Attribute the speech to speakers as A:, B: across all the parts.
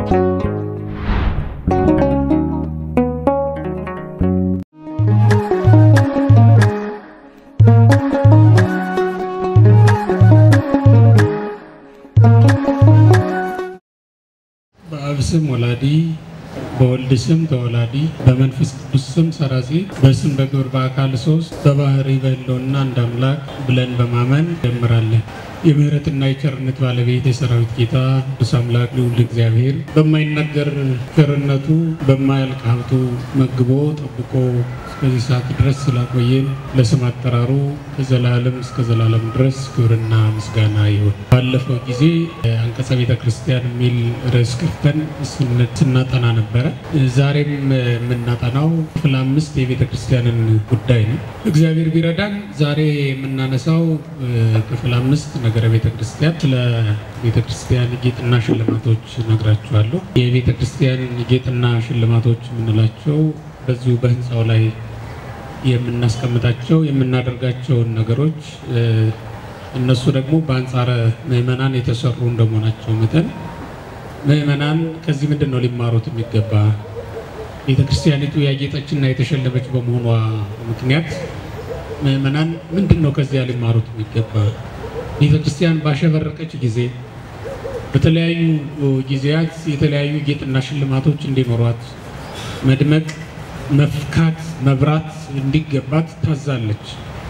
A: በአብ ስም ወላዲ በወልድ ስም ተወላዲ በመንፈስ ቅዱስ ስም ሰራጺ በስም በግብር በአካል ሶስት በባህሪ በሕልውና አንድ አምላክ ብለን በማመን ጀምራለን። የምህረትና የቸርነት ባለቤት የሰራዊት ጌታ ቅዱስ አምላክ ልዑል እግዚአብሔር በማይነገር ቸርነቱ በማያልቅ ሀብቱ መግቦ ጠብቆ እስከዚህ ሰዓት ድረስ ስላቆየን ለስም አጠራሩ ከዘላለም እስከ ዘላለም ድረስ ክብርና ምስጋና ይሁን። ባለፈው ጊዜ አንቀጸ ቤተ ክርስቲያን የሚል ርዕስ ከፍተን ስናጠና ነበረ። ዛሬም የምናጠናው ክፍል አምስት የቤተ ክርስቲያንን ጉዳይ ነው። እግዚአብሔር ቢረዳን ዛሬ የምናነሳው ክፍል አምስት ነገረ ቤተ ክርስቲያን ስለ ቤተ ክርስቲያን ጌጥና ሽልማቶች ነግራችኋለሁ። የቤተ ክርስቲያን ጌጥና ሽልማቶች የምንላቸው በዚሁ በህንፃው ላይ የምናስቀምጣቸው የምናደርጋቸውን ነገሮች እነሱ ደግሞ በአንጻረ ምዕመናን የተሰሩ እንደመሆናቸው መጠን ምዕመናን ከዚህ ምንድን ነው ሊማሩት የሚገባ ቤተ ክርስቲያኒቱ ያጌጠችና የተሸለመች በመሆኗ ምክንያት ምዕመናን ምንድን ነው ከዚያ ሊማሩት የሚገባ ቤተ ክርስቲያን ባሸበረቀች ጊዜ በተለያዩ ጊዜያት የተለያዩ ጌጥና ሽልማቶች እንዲኖሯት መድመቅ መፍካት መብራት እንዲገባት ታዛለች።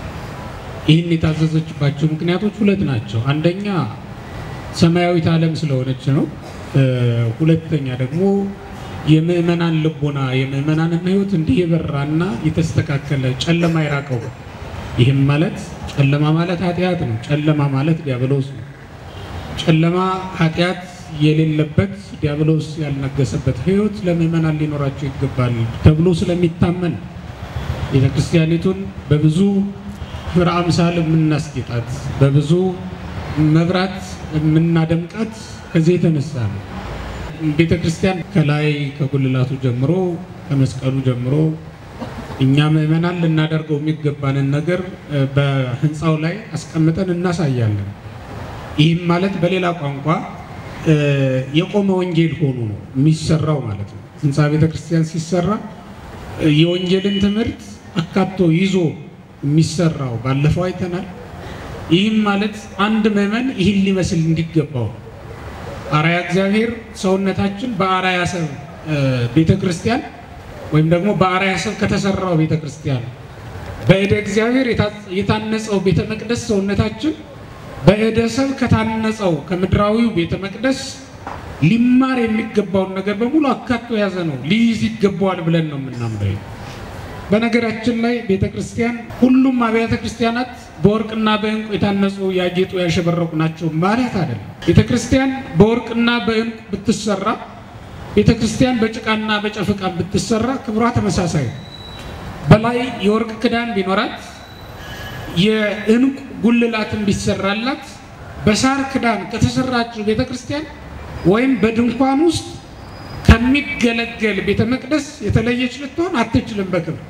A: ይህን የታዘዘችባቸው ምክንያቶች ሁለት ናቸው። አንደኛ ሰማያዊት ዓለም ስለሆነች ነው። ሁለተኛ ደግሞ የምዕመናን ልቦና የምዕመናንን ሕይወት እንዲህ የበራና የተስተካከለ ጨለማ የራቀው። ይህም ማለት ጨለማ ማለት ኃጢአት ነው። ጨለማ ማለት ዲያብሎስ ነው። ጨለማ ኃጢአት የሌለበት ዲያብሎስ ያልነገሰበት ሕይወት ለምዕመናን ሊኖራቸው ይገባል ተብሎ ስለሚታመን ቤተ ክርስቲያኒቱን በብዙ ክብረ አምሳል የምናስጌጣት በብዙ መብራት የምናደምቃት ከዚህ የተነሳ ነው። ቤተ ክርስቲያን ከላይ ከጉልላቱ ጀምሮ ከመስቀሉ ጀምሮ እኛ ምዕመናን ልናደርገው የሚገባንን ነገር በህንፃው ላይ አስቀምጠን እናሳያለን። ይህም ማለት በሌላ ቋንቋ የቆመ ወንጌል ሆኖ ነው የሚሰራው ማለት ነው። ህንፃ ቤተ ክርስቲያን ሲሰራ የወንጌልን ትምህርት አካቶ ይዞ የሚሰራው ባለፈው አይተናል። ይህም ማለት አንድ ምዕመን ይህን ሊመስል እንዲገባው አርአያ እግዚአብሔር ሰውነታችን በአርአያ ሰብ ቤተ ክርስቲያን ወይም ደግሞ በአርአያ ሰብ ከተሰራው ቤተ ክርስቲያን በእደ እግዚአብሔር የታነጸው ቤተ መቅደስ ሰውነታችን በእደ ሰብ ከታነጸው ከምድራዊው ቤተ መቅደስ ሊማር የሚገባውን ነገር በሙሉ አካቶ የያዘ ነው። ሊይዝ ይገባዋል ብለን ነው የምናምረው። በነገራችን ላይ ቤተ ክርስቲያን ሁሉም አብያተ ክርስቲያናት በወርቅና በዕንቁ የታነጹ ያጌጡ ያሸበረቁ ናቸው ማለት አይደለም። ቤተ ክርስቲያን በወርቅና በዕንቁ ብትሰራ፣ ቤተ ክርስቲያን በጭቃና በጨፍቃ ብትሰራ ክብሯ ተመሳሳይ ነው። በላይ የወርቅ ክዳን ቢኖራት የዕንቁ ጉልላትን ቢሰራላት በሳር ክዳን ከተሰራችው ቤተ ክርስቲያን ወይም በድንኳን ውስጥ ከሚገለገል ቤተ መቅደስ የተለየች ልትሆን አትችልም በክብር።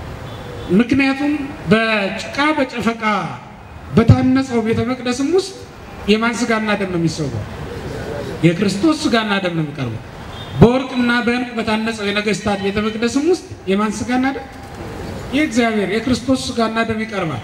A: ምክንያቱም በጭቃ በጨፈቃ በታነጸው ቤተ መቅደስም ውስጥ የማን ስጋና ደም ነው የሚሰዋው? የክርስቶስ ስጋና ደም ነው የሚቀርበው። በወርቅና በዕንቁ በታነጸው የነገስታት ቤተ መቅደስም ውስጥ የማን ስጋና ደም? የእግዚአብሔር የክርስቶስ ስጋና ደም ይቀርባል።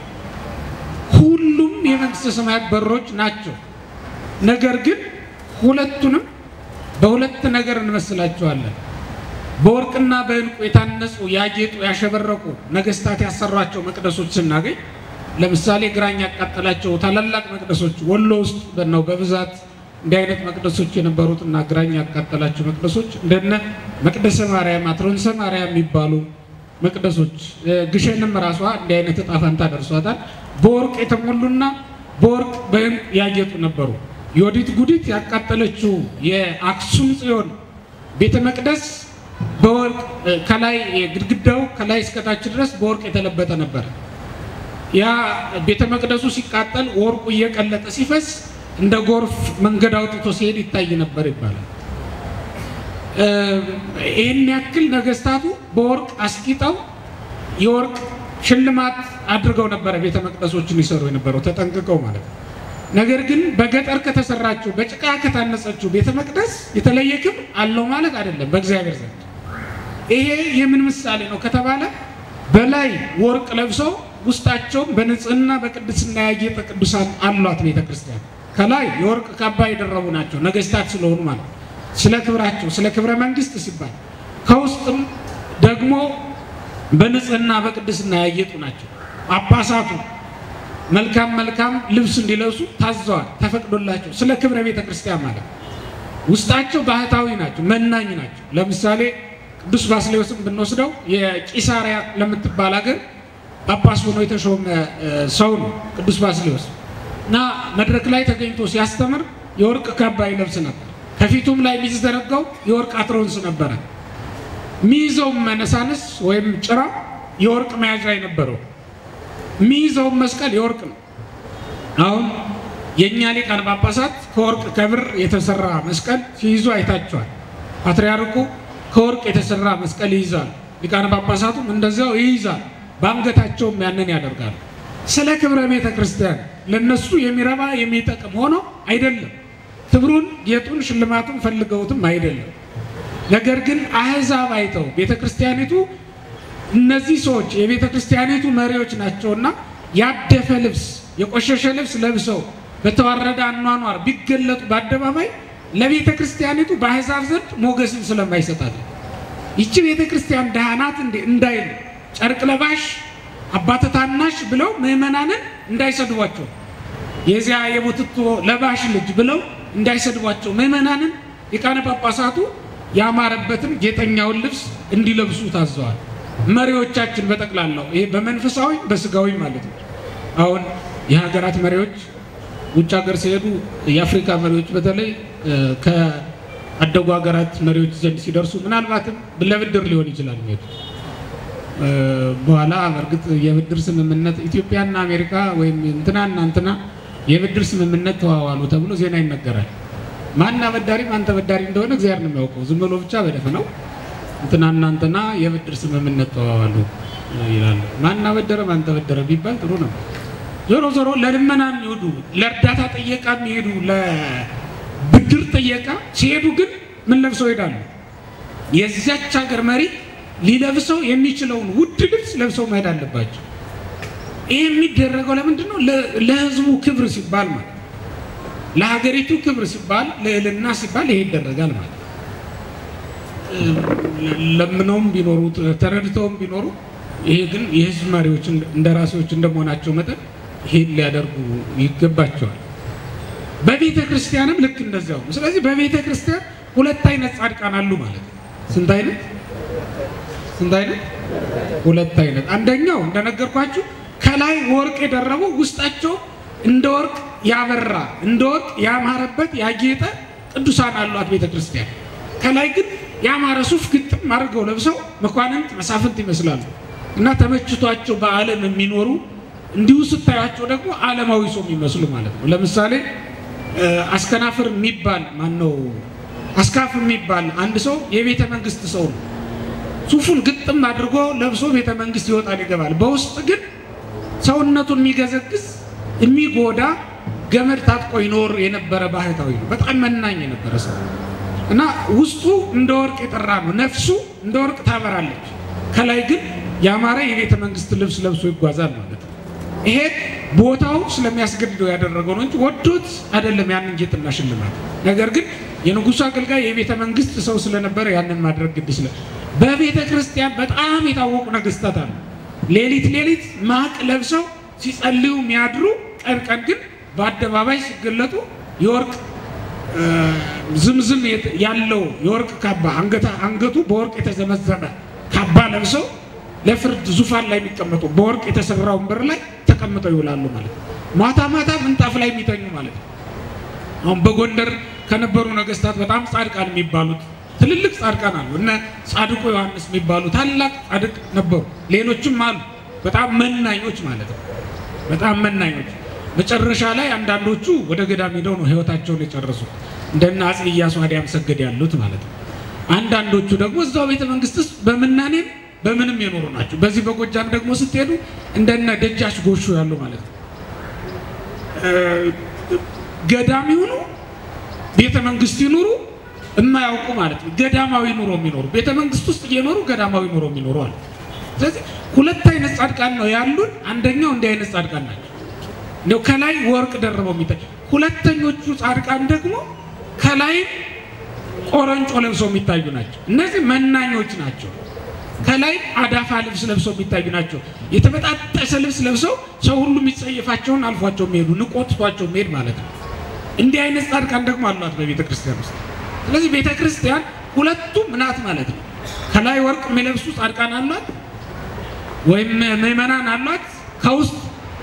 A: ሁሉም የመንግስተ ሰማያት በሮች ናቸው። ነገር ግን ሁለቱንም በሁለት ነገር እንመስላቸዋለን። በወርቅና በዕንቁ የታነጹ ያጌጡ ያሸበረቁ ነገስታት ያሰሯቸው መቅደሶች ስናገኝ ለምሳሌ ግራኝ ያቃጠላቸው ታላላቅ መቅደሶች ወሎ ውስጥ ነው በብዛት እንዲህ አይነት መቅደሶች የነበሩትና ግራኝ ያቃጠላቸው መቅደሶች እንደነ መቅደሰ ማርያም፣ አትሮንሰ ማርያም የሚባሉ መቅደሶች ግሸንም ራሷ እንዲህ አይነት እጣ ፈንታ ደርሷታል። በወርቅ የተሞሉና በወርቅ በዕንቁ ያጌጡ ነበሩ። ዮዲት ጉዲት ያቃጠለችው የአክሱም ጽዮን ቤተ መቅደስ በወርቅ ከላይ ግድግዳው ከላይ እስከታች ድረስ በወርቅ የተለበጠ ነበር። ያ ቤተ መቅደሱ ሲቃጠል ወርቁ እየቀለጠ ሲፈስ እንደ ጎርፍ መንገድ አውጥቶ ሲሄድ ይታይ ነበር ይባላል። ይህን ያክል ነገስታቱ በወርቅ አስጊጠው የወርቅ ሽልማት አድርገው ነበረ ቤተ መቅደሶችን ይሰሩ የነበረው ተጠንቅቀው ማለት ነው። ነገር ግን በገጠር ከተሰራችው በጭቃ ከታነጸችው ቤተ መቅደስ የተለየ ክብር አለው ማለት አይደለም በእግዚአብሔር ዘንድ። ይሄ የምን ምሳሌ ነው ከተባለ በላይ ወርቅ ለብሰው ውስጣቸውም በንጽህና በቅድስና ያጌጠ ቅዱሳን አሏት ቤተ ክርስቲያን። ከላይ የወርቅ ካባ የደረቡ ናቸው ነገስታት ስለሆኑ ማለት ስለ ክብራቸው ስለ ክብረ መንግስት ሲባል፣ ከውስጥም ደግሞ በንጽህና በቅድስና ያጌጡ ናቸው። ጳጳሳቱ መልካም መልካም ልብስ እንዲለብሱ ታዘዋል፣ ተፈቅዶላቸው ስለ ክብረ ቤተ ክርስቲያን ማለት ውስጣቸው ባህታዊ ናቸው፣ መናኝ ናቸው። ለምሳሌ ቅዱስ ባስሌዎስን ብንወስደው የቂሳሪያ ለምትባል ሀገር ጳጳስ ሆኖ የተሾመ ሰው ነው ቅዱስ ባስሌዎስ እና መድረክ ላይ ተገኝቶ ሲያስተምር የወርቅ ካባ ይለብስ ነበር። ከፊቱም ላይ የሚዘረጋው የወርቅ አትሮንስ ነበረ። የሚይዘውም መነሳንስ ወይም ጭራ የወርቅ መያዣ የነበረው የሚይዘውም መስቀል የወርቅ ነው። አሁን የእኛ ሊቃነ ጳጳሳት ከወርቅ ከብር የተሰራ መስቀል ሲይዙ አይታቸዋል። ፓትርያርኩ ከወርቅ የተሰራ መስቀል ይይዛል። ሊቃነ ጳጳሳቱም እንደዚያው ይይዛል። በአንገታቸውም ያንን ያደርጋሉ። ስለ ክብረ ቤተ ክርስቲያን ለነሱ የሚረባ የሚጠቅም ሆኖ አይደለም። ክብሩን፣ ጌጡን፣ ሽልማቱን ፈልገውትም አይደለም። ነገር ግን አሕዛብ አይተው ቤተ ክርስቲያኒቱ እነዚህ ሰዎች የቤተ ክርስቲያኒቱ መሪዎች ናቸውና ያደፈ ልብስ የቆሸሸ ልብስ ለብሰው በተዋረደ አኗኗር ቢገለጡ በአደባባይ ለቤተ ክርስቲያኒቱ በአሕዛብ ዘንድ ሞገስን ስለማይሰጣት ይቺ ቤተ ክርስቲያን ድሃ ናት እንዴ እንዳይሉ ጨርቅ ለባሽ አባተ ታናሽ ብለው ምዕመናንን እንዳይሰድቧቸው የዚያ የቡትቶ ለባሽ ልጅ ብለው እንዳይሰድቧቸው ምዕመናንን ሊቃነ ጳጳሳቱ ያማረበትን ጌጠኛውን ልብስ እንዲለብሱ ታዘዋል። መሪዎቻችን በጠቅላላው ይሄ በመንፈሳዊ በስጋዊ ማለት ነው። አሁን የሀገራት መሪዎች ውጭ ሀገር ሲሄዱ የአፍሪካ መሪዎች በተለይ ከአደጉ ሀገራት መሪዎች ዘንድ ሲደርሱ ምናልባትም ለብድር ሊሆን ይችላል የሚሄዱት በኋላ በእርግጥ የብድር ስምምነት ኢትዮጵያና አሜሪካ ወይም እንትናና እንትና የብድር ስምምነት ተዋዋሉ ተብሎ ዜና ይነገራል። ማን አበዳሪ ማን ተበዳሪ እንደሆነ እግዚአብሔር ነው የሚያውቀው። ዝም ብሎ ብቻ በደፈናው እንትናና እንትና የብድር ስምምነት ተዋዋሉ ይላሉ። ማን አበደረ ማን ተበደረ ቢባል ጥሩ ነው። ዞሮ ዞሮ ለልመና የሚሄዱ ለእርዳታ ጥየቃ የሚሄዱ ለብድር ጥየቃ ሲሄዱ ግን ምን ለብሰው ይሄዳሉ? የዚያች ሀገር መሪ ሊለብሰው የሚችለውን ውድ ልብስ ለብሰው መሄድ አለባቸው። ይህ የሚደረገው ለምንድን ነው? ለሕዝቡ ክብር ሲባል ማለት ለሀገሪቱ ክብር ሲባል ልዕልና ሲባል ይሄ ይደረጋል ማለት ለምነውም ቢኖሩ ተረድተውም ቢኖሩ ይሄ ግን የሕዝብ መሪዎች እንደራሴዎች እንደመሆናቸው መጠን ይሄን ሊያደርጉ ይገባቸዋል። በቤተ ክርስቲያንም ልክ እንደዚያው ነው። ስለዚህ በቤተ ክርስቲያን ሁለት አይነት ጻድቃን አሉ ማለት ነው። ስንት አይነት ስንት አይነት? ሁለት አይነት። አንደኛው እንደነገርኳችሁ ከላይ ወርቅ የደረቡ ውስጣቸው እንደ ወርቅ ያበራ እንደ ወርቅ ያማረበት ያጌጠ ቅዱሳን አሏት ቤተ ክርስቲያን። ከላይ ግን ያማረ ሱፍ ግጥም አድርገው ለብሰው መኳንንት መሳፍንት ይመስላሉ እና ተመችቷቸው በዓለም የሚኖሩ እንዲሁ ስታያቸው ደግሞ ዓለማዊ ሰው የሚመስሉ ማለት ነው። ለምሳሌ አስከናፍር የሚባል ማነው አስካፍ የሚባል አንድ ሰው የቤተ መንግስት ሰው ነው። ሱፉን ግጥም አድርጎ ለብሶ ቤተ መንግስት ይወጣል ይገባል። በውስጥ ግን ሰውነቱን የሚገዘግዝ የሚጎዳ ገመድ ታጥቆ ይኖር የነበረ ባህታዊ ነው። በጣም መናኝ የነበረ ሰው እና ውስጡ እንደ ወርቅ የጠራ ነው። ነፍሱ እንደ ወርቅ ታበራለች። ከላይ ግን ያማረ የቤተ መንግስት ልብስ ለብሶ ይጓዛል ማለት ነው። ይሄ ቦታው ስለሚያስገድደው ያደረገው ነው እንጂ ወዶት አይደለም ያንን ጌጥና ሽልማት። ነገር ግን የንጉሱ አገልጋይ የቤተ መንግስት ሰው ስለነበረ ያንን ማድረግ ግድ ስለ በቤተ ክርስቲያን በጣም የታወቁ ነገስታት አሉ። ሌሊት ሌሊት ማቅ ለብሰው ሲጸልዩ የሚያድሩ ቀን ቀን ግን በአደባባይ ሲገለጡ የወርቅ ዝምዝም ያለው የወርቅ ካባ አንገቱ በወርቅ የተዘመዘመ ካባ ለብሰው ለፍርድ ዙፋን ላይ የሚቀመጡ በወርቅ የተሰራ ወንበር ላይ ተቀምጠው ይውላሉ ማለት ነው። ማታ ማታ ምንጣፍ ላይ የሚተኙ ማለት ነው። አሁን በጎንደር ከነበሩ ነገስታት በጣም ጻድቃን የሚባሉት ትልልቅ ጻድቃን አሉ። እነ ጻድቁ ዮሐንስ የሚባሉ ታላቅ ጻድቅ ነበሩ። ሌሎችም አሉ። በጣም መናኞች ማለት ነው። በጣም መናኞች መጨረሻ ላይ አንዳንዶቹ ወደ ገዳም ሄደው ነው ህይወታቸውን የጨረሱ እንደነ አፄ ኢያሱ አዲያም ሰገድ ያሉት ማለት ነው። አንዳንዶቹ ደግሞ እዛው ቤተ መንግስት ውስጥ በምናኔም በምንም የኖሩ ናቸው። በዚህ በጎጃም ደግሞ ስትሄዱ እንደነ ደጃች ጎሹ ያሉ ማለት ነው። ገዳም ይሁኑ ቤተ መንግስት ይኑሩ የማያውቁ ማለት ነው። ገዳማዊ ኑሮ የሚኖሩ ቤተ መንግስት ውስጥ እየኖሩ ገዳማዊ ኑሮ የሚኖሩ አለ። ስለዚህ ሁለት አይነት ጻድቃን ነው ያሉን። አንደኛው እንዲህ አይነት ጻድቃን ናቸው፣ እንደው ከላይ ወርቅ ደርበው የሚታይ። ሁለተኞቹ ጻድቃን ደግሞ ከላይም ቆረንጮ ለብሰው የሚታዩ ናቸው። እነዚህ መናኞች ናቸው። ከላይ አዳፋ ልብስ ለብሰው የሚታዩ ናቸው። የተበጣጠሰ ልብስ ለብሰው ሰው ሁሉ የሚጸየፋቸውን አልፏቸው የሚሄዱ ንቆጥቷቸው የሚሄድ ማለት ነው። እንዲህ አይነት ጻድቃን ደግሞ አሏት በቤተ ክርስቲያን ውስጥ። ስለዚህ ቤተ ክርስቲያን ሁለቱም ናት ማለት ነው። ከላይ ወርቅ የሚለብሱ ጻድቃን አሏት ወይም ምዕመናን አሏት። ከውስጥ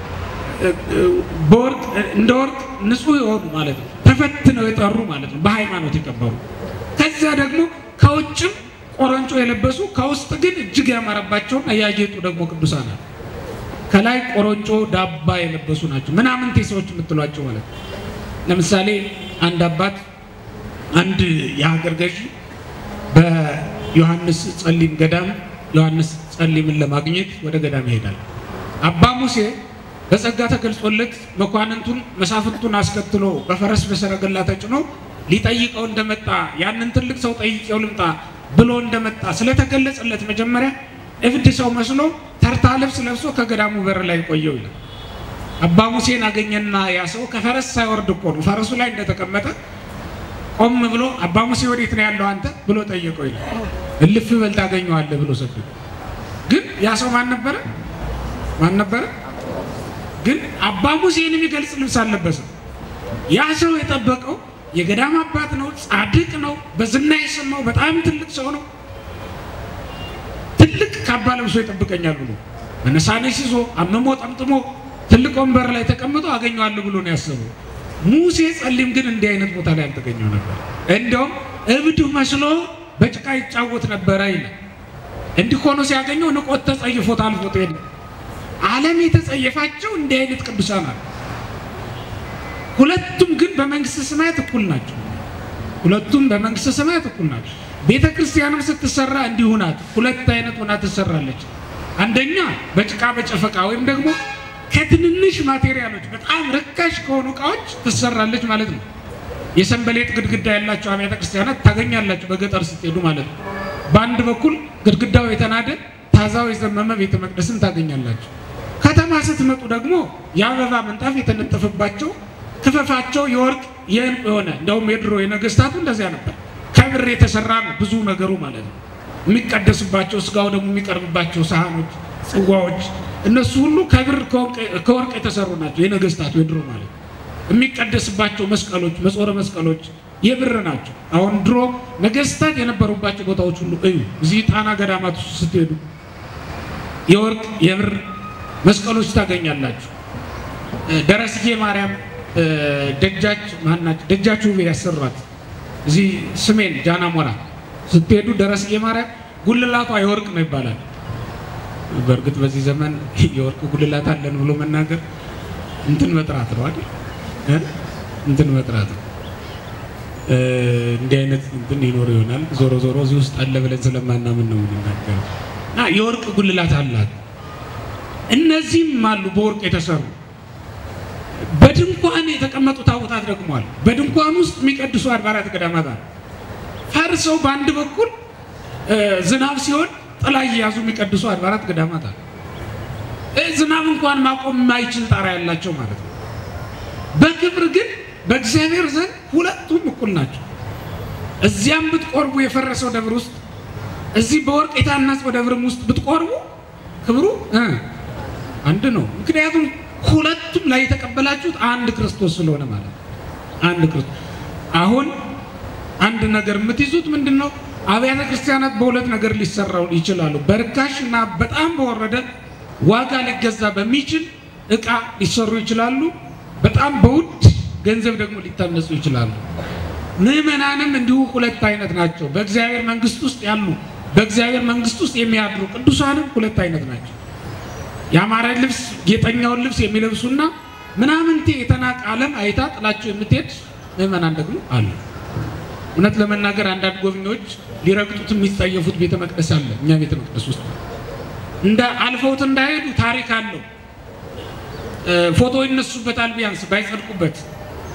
A: በወርቅ እንደ ወርቅ ንጹሕ የሆኑ ማለት ነው፣ ተፈትነው የጠሩ ማለት ነው፣ በሃይማኖት የከበሩ ከዚያ ደግሞ ከውጭም ቆረንጮ የለበሱ ከውስጥ ግን እጅግ ያማረባቸውና ያጌጡ ደግሞ ቅዱሳን አሉ። ከላይ ቆረንጮ ዳባ የለበሱ ናቸው፣ ምናምንቴ ሰዎች የምትሏቸው ማለት ነው። ለምሳሌ አንድ አባት አንድ የሀገር ገዢ በዮሐንስ ጸሊም ገዳም ዮሐንስ ጸሊምን ለማግኘት ወደ ገዳም ይሄዳል። አባ ሙሴ በጸጋ ተገልጾለት መኳንንቱን መሳፍንቱን አስከትሎ በፈረስ በሰረገላ ተጭኖ ሊጠይቀው እንደመጣ ያንን ትልቅ ሰው ጠይቄው ልምጣ ብሎ እንደመጣ ስለተገለጸለት መጀመሪያ እብድ ሰው መስሎ ተርታ ልብስ ለብሶ ከገዳሙ በር ላይ ቆየው ይላል። አባ ሙሴን አገኘና ያ ሰው ከፈረስ ሳይወርድ እኮ ነው ፈረሱ ላይ እንደተቀመጠ ቆም ብሎ አባ ሙሴ ወዴት ነው ያለው አንተ ብሎ ጠየቀው ይላል። እልፍ በል ታገኘዋለህ ብሎ ሰደደ። ግን ያ ሰው ማን ነበረ? ማን ነበረ? ግን አባ ሙሴን የሚገልጽ ልብስ አልለበሰም። ያ ሰው የጠበቀው የገዳም አባት ነው፣ ጻድቅ ነው፣ በዝና የሰማው በጣም ትልቅ ሰው ነው። ትልቅ ካባ ለብሶ ይጠብቀኛል ብሎ መነሳነሽ ይዞ አመሞ ጠምጥሞ ትልቅ ወንበር ላይ ተቀምጦ አገኘዋለሁ ብሎ ነው ያሰበው። ሙሴ ጸሊም ግን እንዲህ አይነት ቦታ ላይ አልተገኘው ነበር። እንደውም እብድ መስሎ በጭቃ ይጫወት ነበረ ይላል። እንዲህ ሆኖ ሲያገኘው ንቆት ተጸይፎት አልፎት ሄደ። ዓለም የተጸየፋቸው እንዲህ አይነት ቅዱሳን አሉ። ሁለቱም ግን በመንግስተ ሰማያት እኩል ናቸው። ሁለቱም በመንግስተ ሰማያት እኩል ናቸው። ቤተ ክርስቲያንም ስትሰራ እንዲሁ ናት። ሁለት አይነት ሆና ትሰራለች። አንደኛ በጭቃ በጨፈቃ ወይም ደግሞ ከትንንሽ ማቴሪያሎች በጣም ርካሽ ከሆኑ እቃዎች ትሰራለች ማለት ነው። የሰንበሌጥ ግድግዳ ያላቸው አብያተ ክርስቲያናት ታገኛላችሁ በገጠር ስትሄዱ ማለት ነው። በአንድ በኩል ግድግዳው የተናደ ታዛው የዘመመ ቤተ መቅደስን ታገኛላችሁ። ከተማ ስትመጡ ደግሞ የአበባ ምንጣፍ የተነጠፈባቸው ክፈፋቸው የወርቅ የእንቁ የሆነ እንደውም የድሮ የነገስታቱ እንደዚያ ነበር። ከብር የተሰራ ነው ብዙ ነገሩ ማለት ነው። የሚቀደስባቸው ስጋው ደግሞ የሚቀርብባቸው ሳህኖች፣ ጽዋዎች እነሱ ሁሉ ከብር ከወርቅ የተሰሩ ናቸው። የነገስታቱ የድሮ ማለት ነው። የሚቀደስባቸው መስቀሎች፣ መጾረ መስቀሎች የብር ናቸው። አሁን ድሮ ነገስታት የነበሩባቸው ቦታዎች ሁሉ እዩ። እዚህ ጣና ገዳማት ውስጥ ስትሄዱ የወርቅ የብር መስቀሎች ታገኛላችሁ። ደረስዬ ማርያም ደጃች ማናቸው ደጃች ውቤ ያሰሯት እዚህ ስሜን ጃና ሞራ ስትሄዱ ደረስዬ ማርያም ጉልላቷ የወርቅ ነው ይባላል። በእርግጥ በዚህ ዘመን የወርቅ ጉልላት አለን ብሎ መናገር እንትን መጥራት ነው አይደል? እንትን መጥራት ነው። እንዲህ አይነት እንትን ይኖር ይሆናል። ዞሮ ዞሮ እዚህ ውስጥ አለ ብለን ስለማናምን ነው የምንናገረው። እና የወርቅ ጉልላት አላት። እነዚህም አሉ በወርቅ የተሰሩ በድንኳን የተቀመጡ ታቦታት ደግሞ አሉ። በድንኳን ውስጥ የሚቀድሱ አድባራት ገዳማት አሉ። ፈርሰው በአንድ በኩል ዝናብ ሲሆን ጥላ እየያዙ የሚቀድሱ አድባራት ገዳማት አሉ። ዝናብ እንኳን ማቆም የማይችል ጣራ ያላቸው ማለት ነው። በክብር ግን በእግዚአብሔር ዘንድ ሁለቱም እኩል ናቸው። እዚያም ብትቆርቡ የፈረሰው ደብር ውስጥ እዚህ በወርቅ የታነጸው ደብርም ውስጥ ብትቆርቡ ክብሩ አንድ ነው። ምክንያቱም ሁለቱም ላይ የተቀበላችሁት አንድ ክርስቶስ ስለሆነ ማለት ነው። አንድ ክርስቶስ። አሁን አንድ ነገር የምትይዙት ምንድን ነው? አብያተ ክርስቲያናት በሁለት ነገር ሊሰራው ይችላሉ። በርካሽ እና በጣም በወረደ ዋጋ ሊገዛ በሚችል እቃ ሊሰሩ ይችላሉ። በጣም በውድ ገንዘብ ደግሞ ሊታነጹ ይችላሉ። ምዕመናንም እንዲሁ ሁለት አይነት ናቸው። በእግዚአብሔር መንግሥት ውስጥ ያሉ በእግዚአብሔር መንግሥት ውስጥ የሚያድሩ ቅዱሳንም ሁለት አይነት ናቸው። የአማረ ልብስ ጌጠኛውን ልብስ የሚለብሱና ምናምንቴ የተናቀ ዓለም አይታ ጥላቸው የምትሄድ ምዕመናን ደግሞ አሉ። እውነት ለመናገር አንዳንድ ጎብኚዎች ሊረግጡት የሚጸየፉት ቤተ መቅደስ አለ። እኛ ቤተ መቅደስ ውስጥ እንደ አልፈውት እንዳይሄዱ ታሪክ አለው። ፎቶ ይነሱበታል፣ ቢያንስ ባይጸድቁበት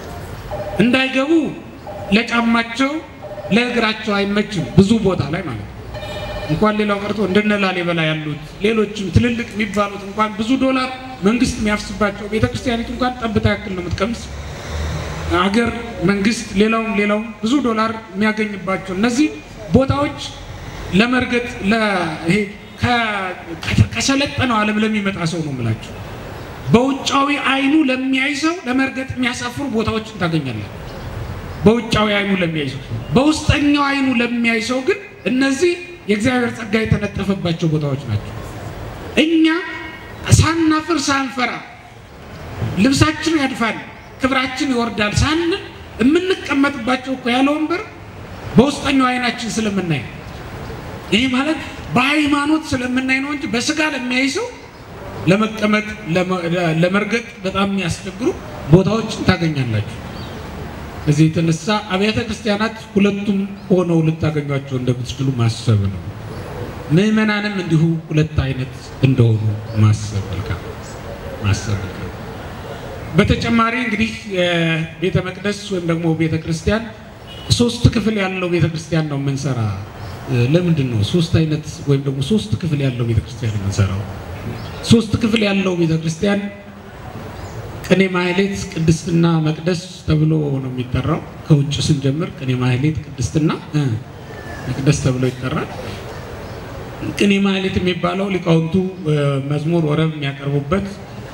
A: እንዳይገቡ ለጫማቸው ለእግራቸው አይመችም፣ ብዙ ቦታ ላይ ማለት ነው። እንኳን ሌላው ቀርቶ እንደነ ላሊበላ ያሉት ሌሎችም ትልልቅ የሚባሉት እንኳን ብዙ ዶላር መንግስት የሚያፍስባቸው ቤተክርስቲያኒቱ እንኳን ጠብታ ያክል ነው የምትቀምስ አገር መንግስት ሌላውም ሌላውም ብዙ ዶላር የሚያገኝባቸው እነዚህ ቦታዎች ለመርገጥ ይሄ ከሰለጠነው ዓለም ለሚመጣ ሰው ነው የምላቸው። በውጫዊ አይኑ ለሚያይ ሰው ለመርገጥ የሚያሳፍሩ ቦታዎችን ታገኛለን። በውጫዊ አይኑ ለሚያይ ሰው፣ በውስጠኛው አይኑ ለሚያይ ሰው ግን እነዚህ የእግዚአብሔር ጸጋ የተነጠፈባቸው ቦታዎች ናቸው። እኛ ሳናፍር ሳንፈራ ልብሳችን ያድፋል ክብራችን ይወርዳል ሳንል የምንቀመጥባቸው እኮ ያለ ወንበር በውስጠኛው አይናችን ስለምናይ ይህ ማለት በሃይማኖት ስለምናይ ነው እንጂ በስጋ ለሚያይ ሰው ለመቀመጥ ለመርገጥ በጣም የሚያስቸግሩ ቦታዎችን ታገኛላችሁ። እዚህ የተነሳ አብያተ ክርስቲያናት ሁለቱም ሆነው ልታገኟቸው እንደምትችሉ ማሰብ ነው። ምዕመናንም እንዲሁ ሁለት አይነት እንደሆኑ ማሰብ መልካም ማሰብ መልካም በተጨማሪ እንግዲህ ቤተ መቅደስ ወይም ደግሞ ቤተ ክርስቲያን ሶስት ክፍል ያለው ቤተ ክርስቲያን ነው የምንሰራ። ለምንድን ነው ሶስት አይነት ወይም ደግሞ ሶስት ክፍል ያለው ቤተ ክርስቲያን የምንሰራው? ሶስት ክፍል ያለው ቤተ ክርስቲያን ቅኔ ማህሌት፣ ቅድስትና መቅደስ ተብሎ ነው የሚጠራው። ከውጭ ስንጀምር ቅኔ ማህሌት፣ ቅድስትና መቅደስ ተብሎ ይጠራል። ቅኔ ማህሌት የሚባለው ሊቃውንቱ መዝሙር ወረብ የሚያቀርቡበት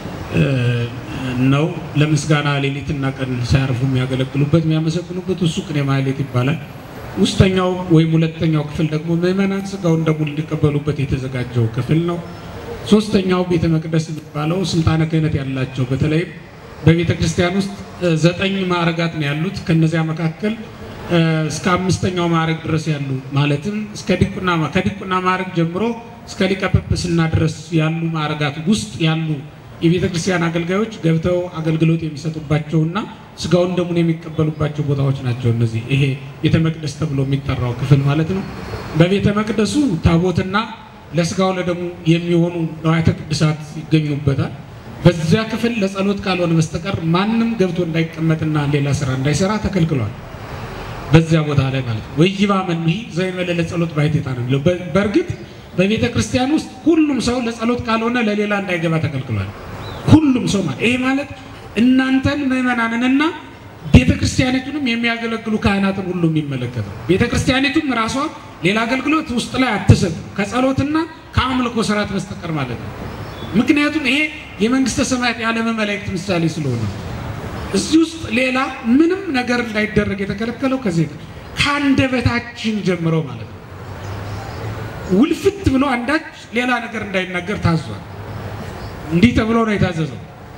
A: ነው። ለምስጋና ሌሊትና ቀን ሳያርፉ የሚያገለግሉበት የሚያመሰግኑበት እሱ ቅኔ ማህሌት ይባላል። ውስጠኛው ወይም ሁለተኛው ክፍል ደግሞ ምዕመናን ስጋውን ደሙን እንዲቀበሉበት የተዘጋጀው ክፍል ነው። ሶስተኛው ቤተ መቅደስ የሚባለው ስልጣነ ክህነት ያላቸው በተለይም በቤተ ክርስቲያን ውስጥ ዘጠኝ ማዕረጋት ነው ያሉት። ከነዚያ መካከል እስከ አምስተኛው ማዕረግ ድረስ ያሉ ማለትም እስከ ዲቁና ከዲቁና ማዕረግ ጀምሮ እስከ ሊቀ ጵጵስና ድረስ ያሉ ማዕረጋት ውስጥ ያሉ የቤተ ክርስቲያን አገልጋዮች ገብተው አገልግሎት የሚሰጡባቸውና ስጋውን ደሙን የሚቀበሉባቸው ቦታዎች ናቸው። እነዚህ ይሄ ቤተ መቅደስ ተብሎ የሚጠራው ክፍል ማለት ነው። በቤተ መቅደሱ ታቦትና ለስጋው ለደሙ የሚሆኑ ንዋያተ ቅድሳት ይገኙበታል። በዚያ ክፍል ለጸሎት ካልሆነ በስተቀር ማንም ገብቶ እንዳይቀመጥና ሌላ ስራ እንዳይሰራ ተከልክሏል። በዚያ ቦታ ላይ ማለት ነው። ወይባ መንሂ ዘይመለ ለጸሎት ባይቴታ ነው የሚለው። በእርግጥ በቤተ ክርስቲያን ውስጥ ሁሉም ሰው ለጸሎት ካልሆነ ለሌላ እንዳይገባ ተከልክሏል። ሁሉም ሰው ማለት ይሄ ማለት እናንተን ምዕመናንንና ቤተ ክርስቲያኒቱንም የሚያገለግሉ ካህናትን ሁሉ የሚመለከት ነው። ቤተ ክርስቲያኒቱም ራሷ ሌላ አገልግሎት ውስጥ ላይ አትሰጥ ከጸሎትና ከአምልኮ ስርዓት በስተቀር ማለት ነው። ምክንያቱም ይሄ የመንግስተ ሰማያት የዓለም መላእክት ምሳሌ ስለሆነ እዚህ ውስጥ ሌላ ምንም ነገር እንዳይደረግ የተከለከለው ከዚህ ከአንደበታችን ጀምሮ ማለት ነው። ውልፍት ብሎ አንዳች ሌላ ነገር እንዳይናገር ታዟል። እንዲህ ተብሎ ነው የታዘዘው።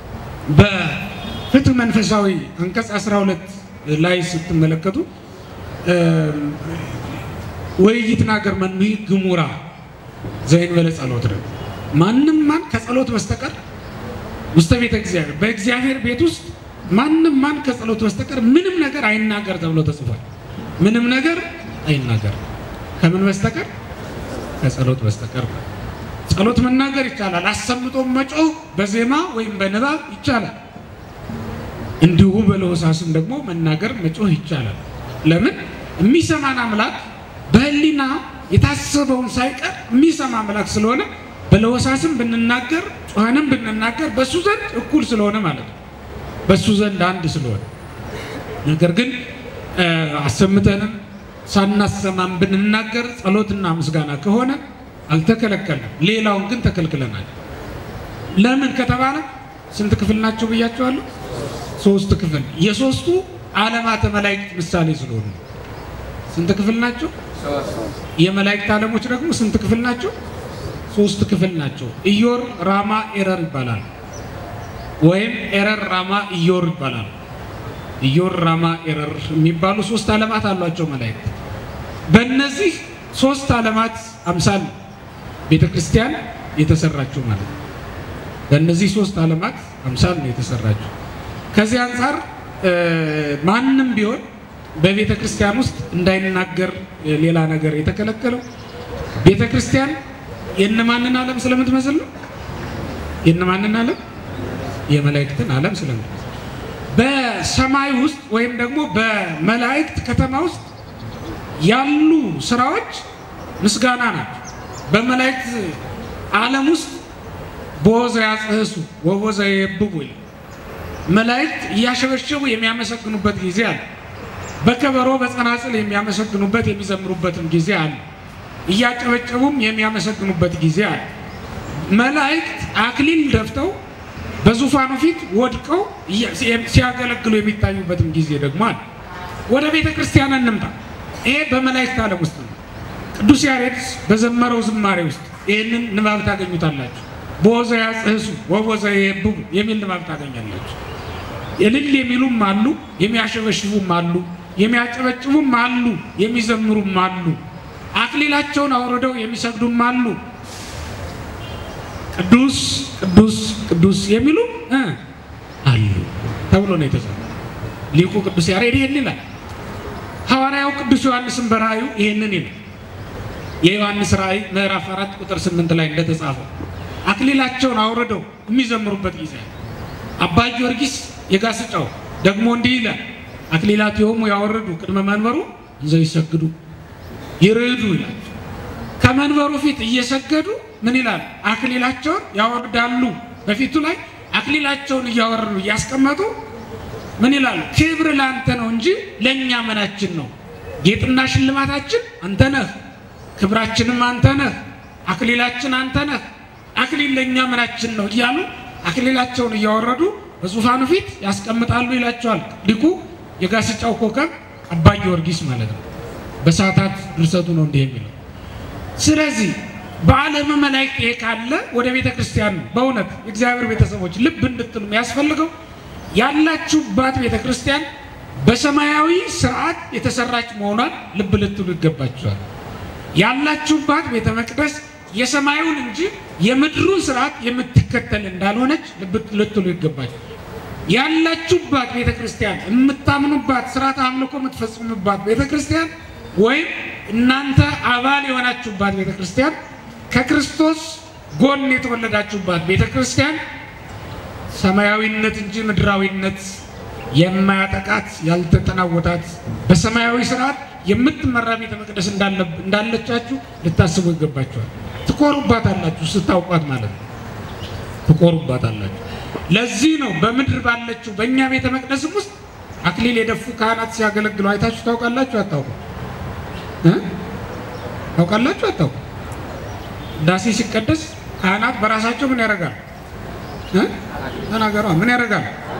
A: በፍትህ መንፈሳዊ አንቀጽ 12 ላይ ስትመለከቱ ወይ ይትናገር መኑሂ ግሙራ ዘእንበለ ጸሎት ነው። ማንም ማን ከጸሎት በስተቀር ውስተ ቤተ እግዚአብሔር በእግዚአብሔር ቤት ውስጥ ማንም ማን ከጸሎት በስተቀር ምንም ነገር አይናገር ተብሎ ተጽፏል። ምንም ነገር አይናገር ከምን በስተቀር ከጸሎት በስተቀር ጸሎት መናገር ይቻላል። አሰምቶ መጮህ በዜማ ወይም በንባብ ይቻላል። እንዲሁ በለሆሳስም ደግሞ መናገር መጮህ ይቻላል። ለምን የሚሰማን አምላክ በሕሊና የታሰበውን ሳይቀር የሚሰማ አምላክ ስለሆነ በለሆሳስም ብንናገር ጮኸንም ብንናገር በሱ ዘንድ እኩል ስለሆነ ማለት ነው። በሱ ዘንድ አንድ ስለሆነ ነገር ግን አሰምተንም ሳናሰማም ብንናገር ጸሎትና ምስጋና ከሆነ አልተከለከልንም። ሌላውን ግን ተከልክለናል። ለምን ከተባለ ስንት ክፍል ናቸው ብያቸዋለሁ? ሶስት ክፍል። የሶስቱ ዓለማተ መላእክት ምሳሌ ስለሆኑ ስንት ክፍል ናቸው? የመላእክት ዓለሞች ደግሞ ስንት ክፍል ናቸው? ሶስት ክፍል ናቸው። ኢዮር፣ ራማ፣ ኤረር ይባላል። ወይም ኤረር፣ ራማ፣ ኢዮር ይባላል። ኢዮር፣ ራማ፣ ኤረር የሚባሉ ሶስት ዓለማት አሏቸው መላእክት። በእነዚህ ሶስት ዓለማት አምሳል ቤተ ክርስቲያን የተሰራችው ማለት ነው። በእነዚህ ሶስት ዓለማት አምሳል ነው የተሰራችው። ከዚህ አንጻር ማንም ቢሆን በቤተ ክርስቲያን ውስጥ እንዳይናገር ሌላ ነገር የተከለከለው ቤተ ክርስቲያን የእነማንን ዓለም ስለምትመስል ነው? የእነማንን ዓለም? የመላእክትን ዓለም ስለምትመስል
B: በሰማይ ውስጥ ወይም ደግሞ በመላእክት ከተማ ውስጥ ያሉ ስራዎች ምስጋና ናቸው። በመላእክት ዓለም ውስጥ ቦዘ ያጽህሱ ወቦዘ የብቡ ይላል። መላእክት እያሸበሸቡ የሚያመሰግኑበት ጊዜ አለ። በከበሮ በጸናጽል የሚያመሰግኑበት የሚዘምሩበትም ጊዜ አለ። እያጨበጨቡም የሚያመሰግኑበት ጊዜ አለ። መላእክት አክሊል ደፍተው በዙፋኑ ፊት ወድቀው ሲያገለግሉ የሚታዩበትም ጊዜ ደግሞ አለ። ወደ ቤተ ክርስቲያን እንምጣ። ይሄ በመላእክት ዓለም ውስጥ ነው። ቅዱስ ያሬድ በዘመረው ዝማሬ ውስጥ ይህንን ንባብ ታገኙታላችሁ። በወዘ ያጽህሱ ወወዘ የብቡ የሚል ንባብ ታገኛላችሁ። እልል የሚሉም አሉ፣ የሚያሸበሽቡም አሉ፣ የሚያጨበጭቡም አሉ፣ የሚዘምሩም አሉ፣ አክሊላቸውን አውርደው የሚሰግዱም አሉ። ቅዱስ ቅዱስ ቅዱስ የሚሉ እ አሉ ተብሎ ነው የተጻፈው። ሊቁ ቅዱስ ያሬድ ይህን ይላል። ሐዋርያው ቅዱስ ዮሐንስን በራእዩ ይህንን ይላል። የዮሐንስ ራእይ ምዕራፍ አራት ቁጥር ስምንት ላይ እንደተጻፈው አክሊላቸውን አውርደው የሚዘምሩበት ጊዜ አባ ጊዮርጊስ የጋስጫው ደግሞ እንዲህ ይላል። አክሊላቲሆሙ ያወርዱ ቅድመ መንበሩ እንዘ ይሰግዱ ይርዱ ይላል። ከመንበሩ ፊት እየሰገዱ ምን ይላል? አክሊላቸውን ያወርዳሉ። በፊቱ ላይ አክሊላቸውን እያወረዱ እያስቀመጡ ምን ይላሉ? ክብር ለአንተ ነው እንጂ ለእኛ ምናችን ነው? ጌጥና ሽልማታችን አንተ ነህ፣ ክብራችንም አንተ ነህ፣ አክሊላችን አንተ ነህ። አክሊል ለእኛ ምናችን ነው እያሉ አክሊላቸውን እያወረዱ በዙፋኑ ፊት ያስቀምጣሉ ይላቸዋል ሊቁ የጋስጫው ኮከብ አባ ጊዮርጊስ ማለት ነው። በሰዓታት ድርሰቱ ነው እንዲህ የሚለው። ስለዚህ በዓለመ መላእክት ይሄ ካለ ወደ ቤተ ክርስቲያን ነው በእውነት የእግዚአብሔር ቤተሰቦች ልብ እንድትሉ የሚያስፈልገው ያላችሁባት ቤተ ክርስቲያን በሰማያዊ ስርዓት የተሰራች መሆኗን ልብ ልትሉ ይገባችኋል። ያላችሁባት ቤተ መቅደስ የሰማዩን እንጂ የምድሩን ስርዓት የምትከተል እንዳልሆነች ልብ ልትሉ ይገባችኋል። ያላችሁባት ቤተ ክርስቲያን የምታምኑባት ስርዓት አምልኮ የምትፈጽሙባት ቤተ ክርስቲያን ወይም እናንተ አባል የሆናችሁባት ቤተ ክርስቲያን ከክርስቶስ ጎን የተወለዳችሁባት ቤተ ክርስቲያን ሰማያዊነት እንጂ ምድራዊነት የማያጠቃት ያልተጠናወታት በሰማያዊ ስርዓት የምትመራ ቤተ መቅደስ እንዳለቻችሁ ልታስቡ ይገባችኋል። ትኮሩባታላችሁ፣ ስታውቋት ማለት ነው። ትኮሩባታላችሁ። ለዚህ ነው በምድር ባለችው በእኛ ቤተ መቅደስም ውስጥ አክሊል የደፉ ካህናት ሲያገለግሉ አይታችሁ ታውቃላችሁ? አታውቁ? ታውቃላችሁ? አታውቁ? ዳሴ ሲቀደስ ካህናት በራሳቸው ምን ያደርጋሉ? ተናገሯ። ምን ያደርጋሉ?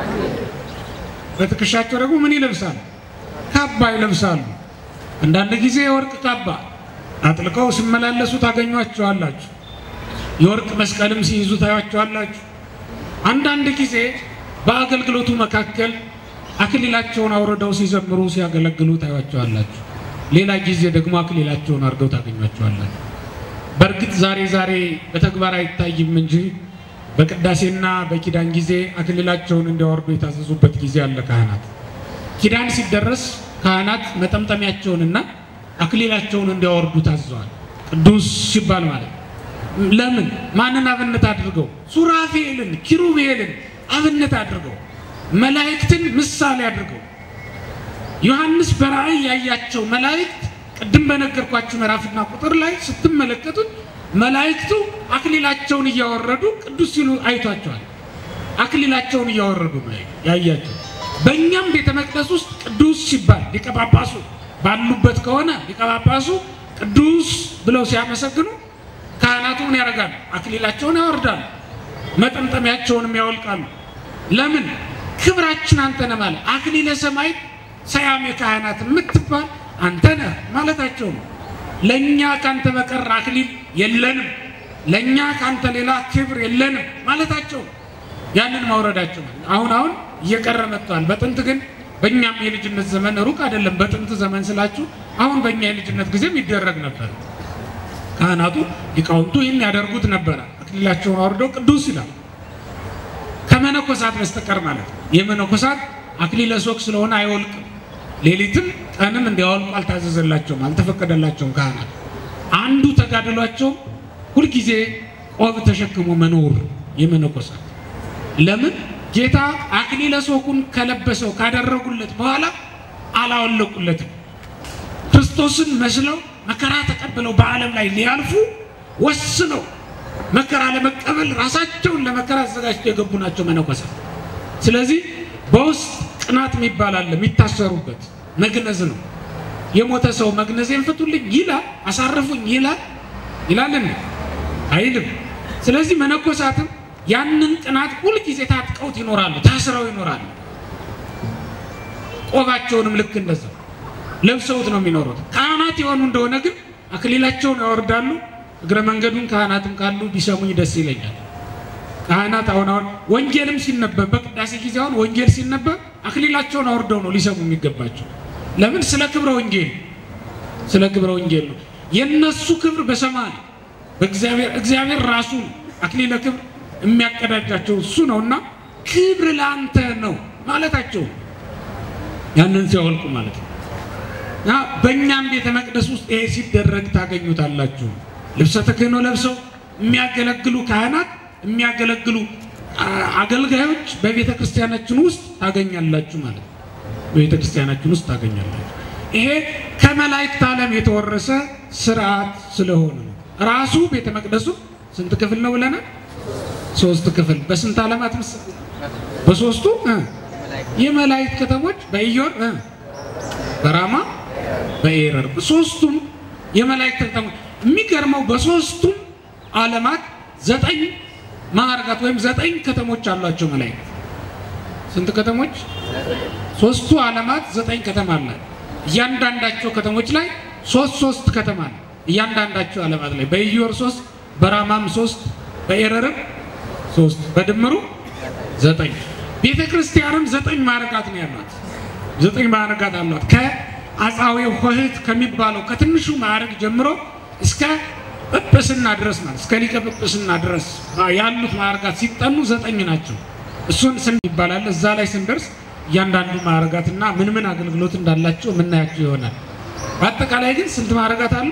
B: በትከሻቸው ደግሞ ምን ይለብሳሉ? ካባ ይለብሳሉ። አንዳንድ ጊዜ የወርቅ ካባ አጥልቀው ሲመላለሱ ታገኟቸዋላችሁ። የወርቅ መስቀልም ሲይዙ ታያቸዋላችሁ። አንዳንድ ጊዜ በአገልግሎቱ መካከል አክሊላቸውን አውርደው ሲዘምሩ ሲያገለግሉ ታያቸዋላችሁ። ሌላ ጊዜ ደግሞ አክሊላቸውን አድርገው ታገኟቸዋላችሁ። በእርግጥ ዛሬ ዛሬ በተግባር አይታይም እንጂ በቅዳሴና በኪዳን ጊዜ አክሊላቸውን እንዲያወርዱ የታዘዙበት ጊዜ አለ። ካህናት ኪዳን ሲደረስ ካህናት መጠምጠሚያቸውንና አክሊላቸውን እንዲያወርዱ ታዘዋል። ቅዱስ ሲባል ማለት ለምን? ማንን አብነት አድርገው? ሱራፌልን፣ ኪሩቤልን አብነት አድርገው፣ መላእክትን ምሳሌ አድርገው። ዮሐንስ በራእይ ያያቸው መላእክት ቅድም በነገርኳችሁ ምዕራፍና ቁጥር ላይ ስትመለከቱት መላእክቱ አክሊላቸውን እያወረዱ ቅዱስ ሲሉ አይቷቸዋል። አክሊላቸውን እያወረዱ ነው ያያቸው። በእኛም ቤተ መቅደስ ውስጥ ቅዱስ ሲባል ሊቀ ጳጳሱ ባሉበት ከሆነ ሊቀ ጳጳሱ ቅዱስ ብለው ሲያመሰግኑ ካህናቱ ምን ያደርጋሉ? አክሊላቸውን ያወርዳሉ፣ መጠምጠሚያቸውንም ያወልቃሉ። ለምን? ክብራችን አንተ ነህ ማለት አክሊለ ሰማይ ሰያሜ ካህናት የምትባል አንተ ነህ ማለታቸው ነው። ለእኛ ካንተ በቀር አክሊል የለንም፣ ለእኛ ካንተ ሌላ ክብር የለንም ማለታቸው ነው። ያንን ማውረዳቸው አሁን አሁን እየቀረ መጥቷል። በጥንት ግን በእኛም የልጅነት ዘመን ሩቅ አይደለም። በጥንት ዘመን ስላችሁ አሁን በእኛ የልጅነት ጊዜም ይደረግ ነበር። ካህናቱ ሊቃውንቱ ይህን ያደርጉት ነበረ። አክሊላቸውን አውርደው ቅዱስ ይላል ከመነኮሳት በስተቀር ማለት ነው። የመነኮሳት አክሊለ ሦክ ስለሆነ አይወልቅም። ሌሊትም ቀንም እንዲያወልቁ አልታዘዘላቸውም፣ አልተፈቀደላቸውም። ካህናት አንዱ ተጋድሏቸው ሁልጊዜ ቆብ ተሸክሞ መኖር የመነኮሳት ለምን ጌታ አክሊለ ሦኩን ከለበሰው ካደረጉለት በኋላ አላወለቁለትም። ክርስቶስን መስለው መከራ ተቀብለው በዓለም ላይ ሊያልፉ ወስነው መከራ ለመቀበል ራሳቸውን ለመከራ አዘጋጅተው የገቡ ናቸው መነኮሳት። ስለዚህ በውስጥ ቅናት የሚባል አለ፣ የሚታሰሩበት መግነዝ ነው። የሞተ ሰው መግነዜን ፍቱልኝ ይላል፣ አሳርፉኝ ይላል ይላል እንዴ? አይልም። ስለዚህ መነኮሳትም ያንን ቅናት ሁልጊዜ ታጥቀውት ይኖራሉ፣ ታስረው ይኖራሉ። ቆባቸውንም ልክ እንደዛው ለብሰውት ነው የሚኖሩት። ካህናት የሆኑ እንደሆነ ግን አክሊላቸውን ያወርዳሉ። እግረ መንገዱን ካህናትም ካሉ ቢሰሙኝ ደስ ይለኛል። ካህናት አሁን አሁን ወንጌልም ሲነበብ በቅዳሴ ጊዜ አሁን ወንጌል ሲነበብ አክሊላቸውን አውርደው ነው ሊሰሙ የሚገባቸው። ለምን? ስለ ክብረ ወንጌል ስለ ክብረ ወንጌል ነው። የነሱ ክብር በሰማይ በእግዚአብሔር እግዚአብሔር ራሱ አክሊለ ክብር የሚያቀዳጃቸው እሱ ነውና ክብር ለአንተ ነው ማለታቸው ያንን ሲያወልቁ ማለት ነው። እና በእኛም ቤተ መቅደስ ውስጥ ይሄ ሲደረግ ታገኙታላችሁ። ልብሰ ተክህኖ ለብሰው የሚያገለግሉ ካህናት የሚያገለግሉ አገልጋዮች በቤተ ክርስቲያናችን ውስጥ ታገኛላችሁ ማለት ነው። በቤተ ክርስቲያናችን ውስጥ ታገኛላችሁ። ይሄ ከመላእክት ዓለም የተወረሰ ስርዓት ስለሆነ ነው። ራሱ ቤተ መቅደሱ ስንት ክፍል ነው ብለናል? ሶስት ክፍል። በስንት ዓለማት ምስ በሶስቱ እ የመላእክት ከተሞች በኢዮር እ በራማ በኤረር ሶስቱም የመላእክት ከተሞች። የሚገርመው በሶስቱም ዓለማት ዘጠኝ ማዕርጋት ወይም ዘጠኝ ከተሞች አሏቸው መላእክት። ስንት ከተሞች? ሶስቱ ዓለማት ዘጠኝ ከተማ አላት። እያንዳንዳቸው ከተሞች ላይ ሶስት ሶስት ከተማ ነው። እያንዳንዳቸው ዓለማት ላይ በኢዮር ሶስት፣ በራማም ሶስት፣ በኤረርም ሶስት፣ በድምሩ ዘጠኝ። ቤተ ክርስቲያንም ዘጠኝ ማዕርጋት ነው ያሏት። ዘጠኝ ማዕርጋት አሏት። ከአጻዊ ሆህት ከሚባለው ከትንሹ ማዕርግ ጀምሮ እስከ ጵጵስና ድረስ ማለት እስከ ሊቀ ጵጵስና ድረስ ያሉት ማዕርጋት ሲጠኑ ዘጠኝ ናቸው። እሱን ስም ይባላል። እዛ ላይ ስንደርስ እያንዳንዱ ማዕርጋትና ምን ምን አገልግሎት እንዳላቸው የምናያቸው ይሆናል። በአጠቃላይ ግን ስንት ማዕርጋት አሉ?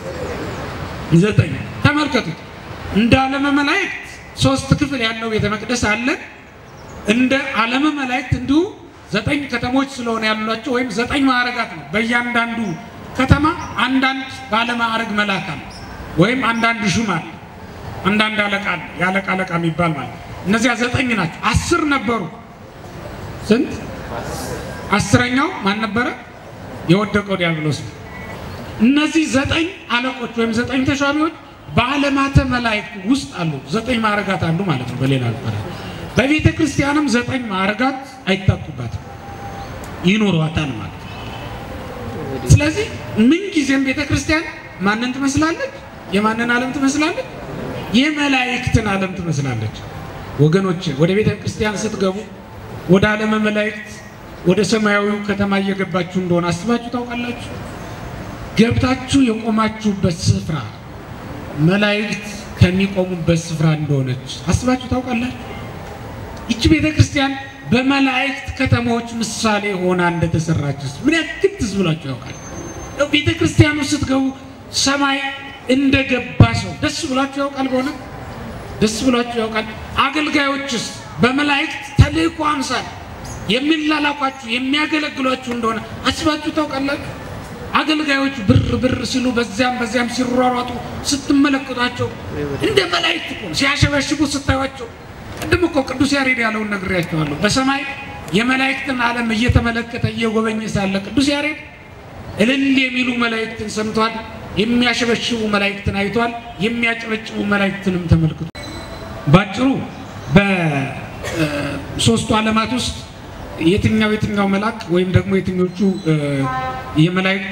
B: ዘጠኝ። ተመልከቱት። እንደ ዓለመ መላእክት ሶስት ክፍል ያለው ቤተ መቅደስ አለ። እንደ ዓለመ መላእክት እንዲሁ ዘጠኝ ከተሞች ስለሆነ ያሏቸው ወይም ዘጠኝ ማዕርጋት ነው። በእያንዳንዱ ከተማ አንዳንድ ባለማዕርግ መልአክ አለ ወይም አንዳንድ ሹም አለ፣ አንዳንድ አለቃ አለ። የአለቃ አለቃ የሚባል ማለት እነዚያ ዘጠኝ ናቸው። አስር ነበሩ። ስንት? አስረኛው ማን ነበረ? የወደቀው ዲያብሎስ ነው። እነዚህ ዘጠኝ አለቆች ወይም ዘጠኝ ተሿሚዎች በዓለማተ መላእክት ውስጥ አሉ። ዘጠኝ ማዕርጋት አሉ ማለት ነው። በሌላ አጠራር በቤተ ክርስቲያንም ዘጠኝ ማዕርጋት አይታጡባትም፣ ይኖሯታል ማለት ነው። ስለዚህ ምንጊዜም ቤተ ክርስቲያን ማንን ትመስላለች? የማንን ዓለም ትመስላለች? የመላእክትን ዓለም ትመስላለች። ወገኖች ወደ ቤተ ክርስቲያን ስትገቡ ወደ ዓለመ መላእክት ወደ ሰማያዊው ከተማ እየገባችሁ እንደሆነ አስባችሁ ታውቃላችሁ? ገብታችሁ የቆማችሁበት ስፍራ መላእክት ከሚቆሙበት ስፍራ እንደሆነች አስባችሁ ታውቃላችሁ? ይቺ ቤተ ክርስቲያን በመላእክት ከተሞች ምሳሌ ሆና እንደተሰራችስ ምን ያክል ትዝ ብላችሁ ያውቃል? ቤተ ክርስቲያኑ ስትገቡ ሰማይ እንደገባ ሰው ደስ ብላችሁ ያውቃል? በሆነ ደስ ብላችሁ ያውቃል? አገልጋዮችስ በመላእክት ተልእኮ አምሳል የሚላላኳችሁ የሚያገለግሏችሁ እንደሆነ አስባችሁ ታውቃላችሁ? አገልጋዮች ብር ብር ሲሉ በዚያም በዚያም ሲሯሯጡ ስትመለከቷቸው እንደ መላእክት እኮ ነው። ሲያሸበሽቡ ስታዩቸው ቅድም እኮ ቅዱስ ያሬድ ያለውን ነግሬያቸዋለሁ። በሰማይ የመላእክትን ዓለም እየተመለከተ እየጎበኘ ሳለ ቅዱስ ያሬድ እልል የሚሉ መላእክትን ሰምቷል። የሚያሸበሽቡ መላእክትን አይቷል። የሚያጨበጭቡ መላእክትንም ተመልክቷል። ባጭሩ በሶስቱ ዓለማት ውስጥ የትኛው የትኛው መልአክ ወይም ደግሞ የትኞቹ የመላእክት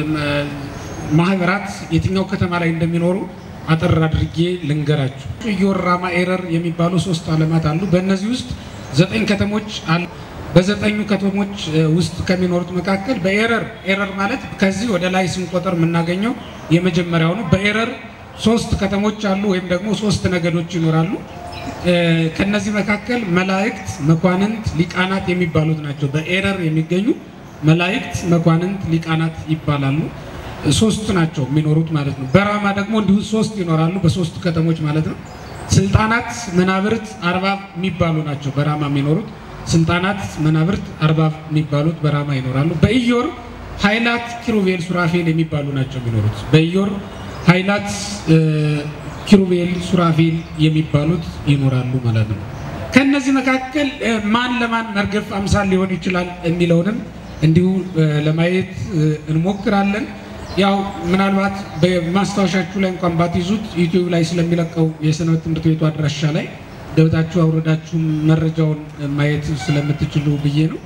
B: ማህበራት የትኛው ከተማ ላይ እንደሚኖሩ አጠር አድርጌ ልንገራችሁ። ኢዮር፣ ራማ፣ ኤረር የሚባሉ ሶስት ዓለማት አሉ። በእነዚህ ውስጥ ዘጠኝ ከተሞች አሉ። በዘጠኙ ከተሞች ውስጥ ከሚኖሩት መካከል በኤረር ኤረር ማለት ከዚህ ወደ ላይ ስንቆጠር የምናገኘው የመጀመሪያው ነው። በኤረር ሶስት ከተሞች አሉ ወይም ደግሞ ሶስት ነገዶች ይኖራሉ። ከነዚህ መካከል መላእክት፣ መኳንንት፣ ሊቃናት የሚባሉት ናቸው። በኤረር የሚገኙ መላእክት፣ መኳንንት፣ ሊቃናት ይባላሉ። ሶስት ናቸው የሚኖሩት ማለት ነው። በራማ ደግሞ እንዲሁ ሶስት ይኖራሉ፣ በሶስት ከተሞች ማለት ነው። ስልጣናት፣ መናብርት፣ አርባብ የሚባሉ ናቸው በራማ የሚኖሩት። ስልጣናት፣ መናብርት፣ አርባብ የሚባሉት በራማ ይኖራሉ። በኢዮር ኃይላት፣ ኪሩቤል፣ ሱራፌል የሚባሉ ናቸው የሚኖሩት። በኢዮር ኃይላት፣ ኪሩቤል፣ ሱራፌል የሚባሉት ይኖራሉ ማለት ነው። ከነዚህ መካከል ማን ለማን መርገፍ አምሳል ሊሆን ይችላል የሚለውንም እንዲሁ ለማየት እንሞክራለን። ያው ምናልባት በማስታወሻችሁ ላይ እንኳን ባትይዙት ዩቲዩብ ላይ ስለሚለቀው የሰንበት ትምህርት ቤቱ አድራሻ ላይ ገብታችሁ አውረዳችሁ መረጃውን ማየት ስለምትችሉ ብዬ ነው።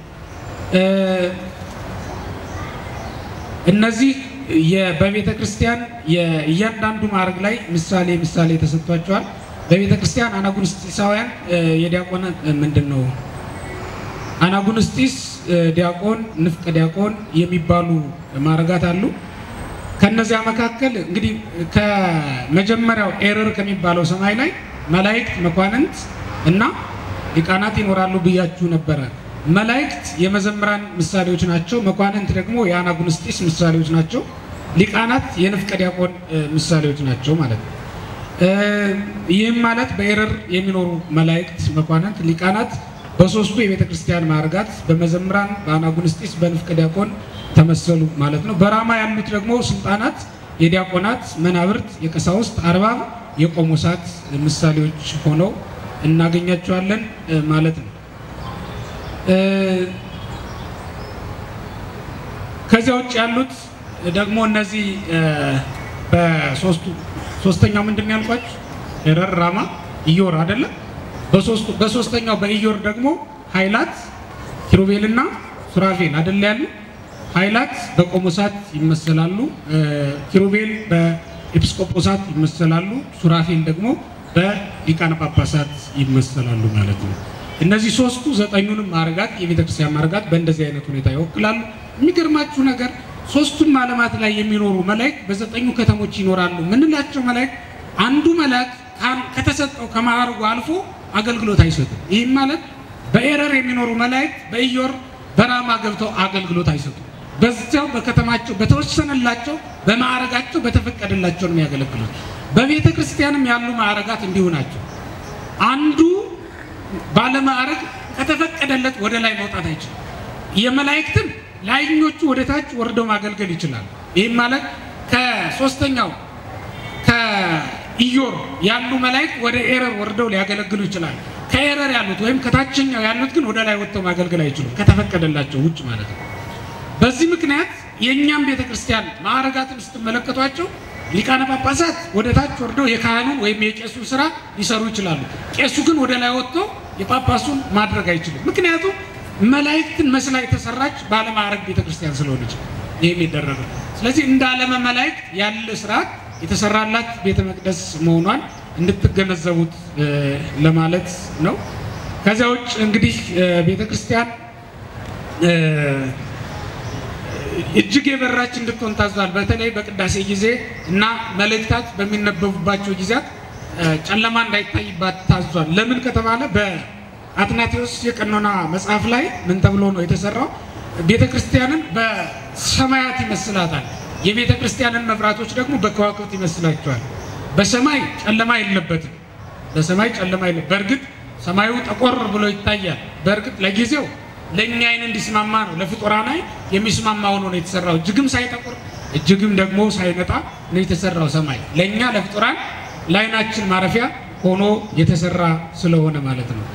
B: እነዚህ በቤተ ክርስቲያን የእያንዳንዱ ማዕረግ ላይ ምሳሌ ምሳሌ ተሰጥቷቸዋል። በቤተ ክርስቲያን አናጉንስጢሳውያን የዲያቆን ምንድን ነው አናጉንስጢስ፣ ዲያቆን፣ ንፍቀ ዲያቆን የሚባሉ ማዕረጋት አሉ። ከነዚያ መካከል እንግዲህ ከመጀመሪያው ኤረር ከሚባለው ሰማይ ላይ መላእክት፣ መኳንንት እና ሊቃናት ይኖራሉ ብያችሁ ነበረ። መላእክት የመዘምራን ምሳሌዎች ናቸው። መኳንንት ደግሞ የአናጉንስጢስ ምሳሌዎች ናቸው። ሊቃናት የንፍቀ ዲያቆን ምሳሌዎች ናቸው ማለት ነው። ይህም ማለት በኤረር የሚኖሩ መላእክት፣ መኳንንት፣ ሊቃናት በሶስቱ የቤተ ክርስቲያን ማዕርጋት በመዘምራን፣ በአናጉንስጢስ፣ በንፍቀ ዲያቆን ተመሰሉ ማለት ነው። በራማ ያሉት ደግሞ ስልጣናት የዲያቆናት፣ መናብርት፣ የቀሳውስት፣ አርባብ፣ የቆሞሳት ምሳሌዎች ሆነው እናገኛቸዋለን ማለት ነው። ከዚያ ውጭ ያሉት ደግሞ እነዚህ በሶስቱ ሶስተኛው ምንድን ነው ያልኳችሁ? ኤረር፣ ራማ፣ ኢዮር አይደለም። በሶስቱ በሶስተኛው በኢዮር ደግሞ ኃይላት ኪሩቤልና ሱራፌል አይደል ያሉ ኃይላት በቆሞሳት ይመሰላሉ። ኪሩቤል በኤጲስቆጶሳት ይመሰላሉ። ሱራፌል ደግሞ በሊቃነ ጳጳሳት ይመሰላሉ ማለት ነው። እነዚህ ሶስቱ ዘጠኙንም ማዕርጋት የቤተ ክርስቲያን ማዕርጋት በእንደዚህ አይነት ሁኔታ ይወክላሉ። የሚገርማችሁ ነገር ሶስቱም ዓለማት ላይ የሚኖሩ መላእክት በዘጠኙ ከተሞች ይኖራሉ። ምንላቸው መላእክት አንዱ መልአክ ከተሰጠው ከማዕርጉ አልፎ አገልግሎት አይሰጡም። ይህም ማለት በኤረር የሚኖሩ መላእክት በኢዮር በራማ ገብተው አገልግሎት አይሰጡም። በዚያው በከተማቸው በተወሰነላቸው በማዕረጋቸው በተፈቀደላቸው ነው የሚያገለግሉት። በቤተ ክርስቲያንም ያሉ ማዕረጋት እንዲሁ ናቸው። አንዱ ባለማዕረግ ከተፈቀደለት ወደ ላይ መውጣት አይችልም። የመላእክትም ላይኞቹ ወደ ታች ወርደው ማገልገል ይችላል። ይህም ማለት ከሶስተኛው ከኢዮር ያሉ መላእክት ወደ ኤረር ወርደው ሊያገለግሉ ይችላል። ከኤረር ያሉት ወይም ከታችኛው ያሉት ግን ወደ ላይ ወጥተው ማገልገል አይችሉም፣ ከተፈቀደላቸው ውጭ ማለት ነው። በዚህ ምክንያት የእኛም ቤተ ክርስቲያን ማዕረጋትን ስትመለከቷቸው ሊቃነ ጳጳሳት ወደ ታች ወርደው የካህኑን ወይም የቄሱን ስራ ሊሰሩ ይችላሉ። ቄሱ ግን ወደ ላይ ወጥቶ የጳጳሱን ማድረግ አይችልም። ምክንያቱም መላእክትን መስላ የተሰራች ባለማዕረግ ቤተ ክርስቲያን ስለሆነች ይህ የሚደረገው። ስለዚህ እንደ ዓለመ መላእክት ያለ ስርዓት የተሰራላት ቤተ መቅደስ መሆኗን እንድትገነዘቡት ለማለት ነው። ከዚያ ውጭ እንግዲህ ቤተ ክርስቲያን እጅግ የበራች እንድትሆን ታዟል። በተለይ በቅዳሴ ጊዜ እና መልእክታት በሚነበቡባቸው ጊዜያት ጨለማ እንዳይታይባት ታዟል። ለምን ከተባለ በአትናቴዎስ የቀኖና መጽሐፍ ላይ ምን ተብሎ ነው የተሰራው? ቤተ ክርስቲያንን በሰማያት ይመስላታል። የቤተ ክርስቲያንን መብራቶች ደግሞ በከዋክብት ይመስላቸዋል። በሰማይ ጨለማ የለበትም። በሰማይ ጨለማ የለ። በእርግጥ ሰማዩ ጠቆር ብሎ ይታያል። በእርግጥ ለጊዜው ለእኛ አይን እንዲስማማ ነው፣ ለፍጡራን አይን የሚስማማ ሆኖ ነው የተሰራው። እጅግም ሳይጠቁር እጅግም ደግሞ ሳይነጣ ነው የተሰራው ሰማይ ለእኛ ለፍጡራን ለአይናችን ማረፊያ ሆኖ የተሰራ ስለሆነ ማለት ነው።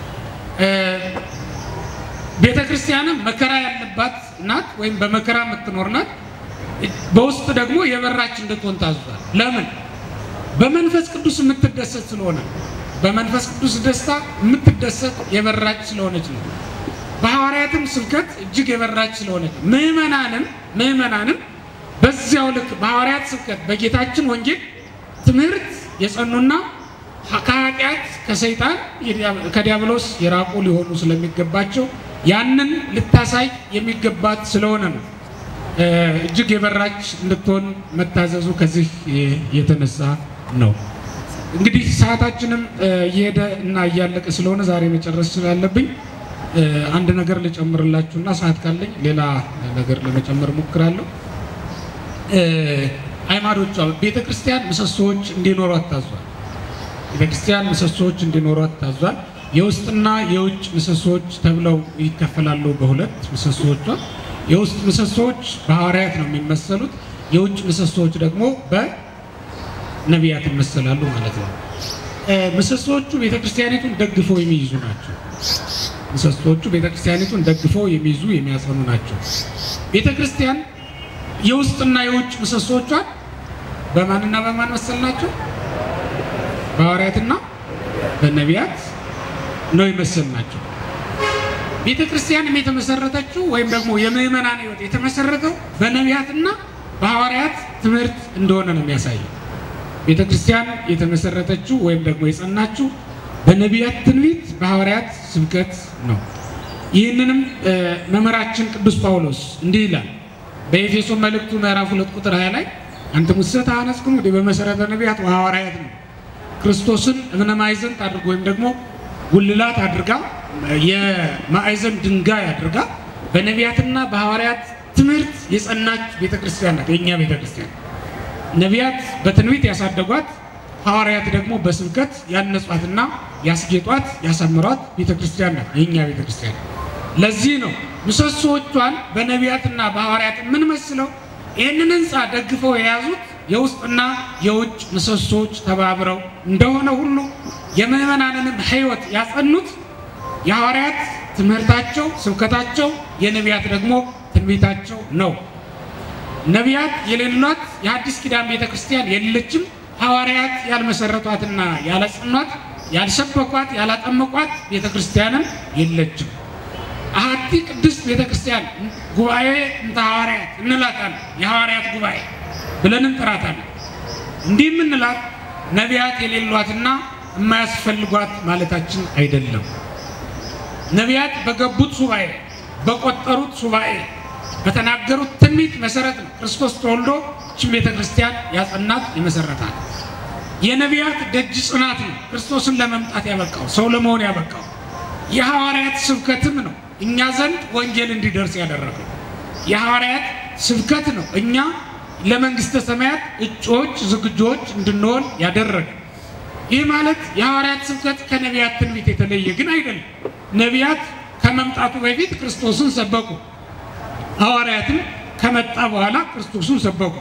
B: ቤተ ክርስቲያንም መከራ ያለባት ናት፣ ወይም በመከራ የምትኖር ናት። በውስጥ ደግሞ የበራች እንድትሆን ታዟል። ለምን? በመንፈስ ቅዱስ የምትደሰት ስለሆነ በመንፈስ ቅዱስ ደስታ የምትደሰት የበራች ስለሆነች ነው። በሐዋርያትም ስብከት እጅግ የበራች ስለሆነች ምዕመናንም ምዕመናንም በዚያው ልክ በሐዋርያት ስብከት በጌታችን ወንጌል ትምህርት የጸኑና ከኃጢአት ከሰይጣን ከዲያብሎስ የራቁ ሊሆኑ ስለሚገባቸው ያንን ልታሳይ የሚገባት ስለሆነ ነው እጅግ የበራች እንድትሆን መታዘዙ ከዚህ የተነሳ ነው። እንግዲህ ሰዓታችንም እየሄደ እና እያለቀ ስለሆነ ዛሬ መጨረስ ስላለብኝ አንድ ነገር ልጨምርላችሁና ሰዓት ካለኝ ሌላ ነገር ለመጨመር ሞክራለሁ። ሃይማኖቿ ቤተ ክርስቲያን ምሰሶዎች እንዲኖሯት ታዟል። ቤተክርስቲያን ምሰሶዎች እንዲኖሯት ታዟል። የውስጥና የውጭ ምሰሶዎች ተብለው ይከፈላሉ በሁለት ምሰሶዎቿ። የውስጥ ምሰሶዎች በሐዋርያት ነው የሚመሰሉት። የውጭ ምሰሶዎች ደግሞ በነቢያት ይመሰላሉ ማለት ነው። ምሰሶዎቹ ቤተክርስቲያኒቱን ደግፈው የሚይዙ ናቸው። ምሰሶዎቹ ቤተክርስቲያኒቱን ደግፈው የሚይዙ የሚያጸኑ ናቸው። ቤተክርስቲያን የውስጥና የውጭ ምሰሶቿን በማንና በማን መሰል ናቸው? በሐዋርያትና በነቢያት ነው የመሰል ናቸው። ቤተ ክርስቲያንም የተመሰረተችው ወይም ደግሞ የምዕመናን ሕይወት የተመሰረተው በነቢያትና በሐዋርያት ትምህርት እንደሆነ ነው የሚያሳየው። ቤተ ክርስቲያን የተመሰረተችው ወይም ደግሞ የጸናችው በነቢያት ትንቢት፣ በሐዋርያት ስብከት ነው። ይህንንም መምህራችን ቅዱስ ጳውሎስ እንዲህ ይላል በኤፌሶን መልእክቱ ምዕራፍ ሁለት ቁጥር 20 ላይ አንተ ሙሰት አነጽክሙ በመሰረተ ነቢያት ወሐዋርያት ነው ክርስቶስን እብነ ማዕዘን አድርጎ ወይም ደግሞ ጉልላት አድርጋ የማዕዘን ድንጋይ አድርጋ በነቢያትና በሐዋርያት ትምህርት የጸናች ቤተክርስቲያን ናት የእኛ ቤተክርስቲያን። ነቢያት በትንቢት ያሳደጓት፣ ሐዋርያት ደግሞ በስብከት ያነጿትና ያስጌጧት ያሳምሯት ቤተክርስቲያን ናት የእኛ ቤተክርስቲያን። ለዚህ ነው ምሰሶዎቿን በነቢያትና በሐዋርያት የምንመስለው። ይህንን ህንፃ ደግፈው የያዙት የውስጥና የውጭ ምሰሶዎች ተባብረው እንደሆነ ሁሉ የምዕመናንንም ሕይወት ያጸኑት የሐዋርያት ትምህርታቸው፣ ስብከታቸው፣ የነቢያት ደግሞ ትንቢታቸው ነው። ነቢያት የሌሏት የአዲስ ኪዳን ቤተ ክርስቲያን የለችም። ሐዋርያት ያልመሰረቷትና ያላጸኗት፣ ያልሰበኳት፣ ያላጠመቋት ቤተ ክርስቲያንም የለችም። አሐቲ ቅድስት ቤተ ክርስቲያን ጉባኤ እንተ ሐዋርያት እንላታለን። የሐዋርያት ጉባኤ ብለን እንጠራታለን። እንዲህ የምንላት ነቢያት የሌሏትና የማያስፈልጓት ማለታችን አይደለም። ነቢያት በገቡት ሱባኤ በቆጠሩት ሱባኤ በተናገሩት ትንቢት መሰረት ነው ክርስቶስ ተወልዶ ይህችን ቤተ ክርስቲያን ያጸናት የመሰረታት። የነቢያት ደጅ ጽናት ነው ክርስቶስን ለመምጣት ያበቃው ሰው ለመሆን ያበቃው። የሐዋርያት ስብከትም ነው እኛ ዘንድ ወንጌል እንዲደርስ ያደረገው። የሐዋርያት ስብከት ነው እኛ ለመንግስተ ሰማያት እጩዎች ዝግጆች እንድንሆን ያደረገ። ይህ ማለት የሐዋርያት ስብከት ከነቢያት ትንቢት የተለየ ግን አይደለም። ነቢያት ከመምጣቱ በፊት ክርስቶስን ሰበኩ። ሐዋርያትም ከመጣ በኋላ ክርስቶስን ሰበኩ።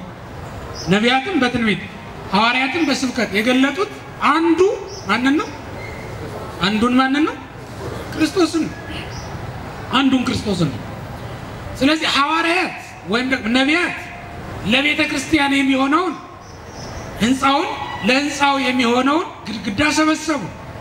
B: ነቢያትም በትንቢት ሐዋርያትም በስብከት የገለጡት አንዱ ማንን ነው? አንዱን ማንን ነው? ክርስቶስን ነው። አንዱን ክርስቶስን ነው። ስለዚህ ሐዋርያት ወይም ደግሞ ነቢያት ለቤተ ክርስቲያን የሚሆነውን ህንፃውን ለህንፃው የሚሆነውን ግድግዳ ሰበሰቡ።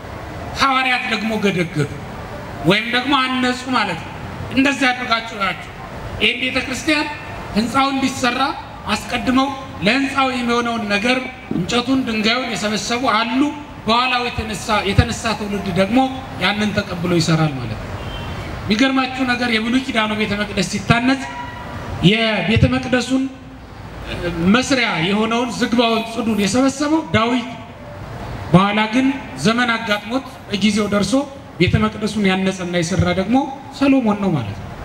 B: ሐዋርያት ደግሞ ገደገዱ ወይም ደግሞ አነጹ ማለት ነው። እንደዚህ አድርጋችሁ ናቸው። ይህም ቤተ ክርስቲያን ህንፃው እንዲሰራ አስቀድመው ለህንፃው የሚሆነውን ነገር እንጨቱን፣ ድንጋዩን የሰበሰቡ አሉ። በኋላው የተነሳ ትውልድ ደግሞ ያንን ተቀብሎ ይሰራል ማለት ነው። የሚገርማችሁ ነገር የብሉይ ኪዳኑ ቤተ መቅደስ ሲታነጽ የቤተ መቅደሱን መስሪያ የሆነውን ዝግባውን ጽዱን የሰበሰበው ዳዊት፣ በኋላ ግን ዘመን አጋጥሞት በጊዜው ደርሶ ቤተ መቅደሱን ያነጸና የሰራ ደግሞ ሰሎሞን ነው ማለት ነው።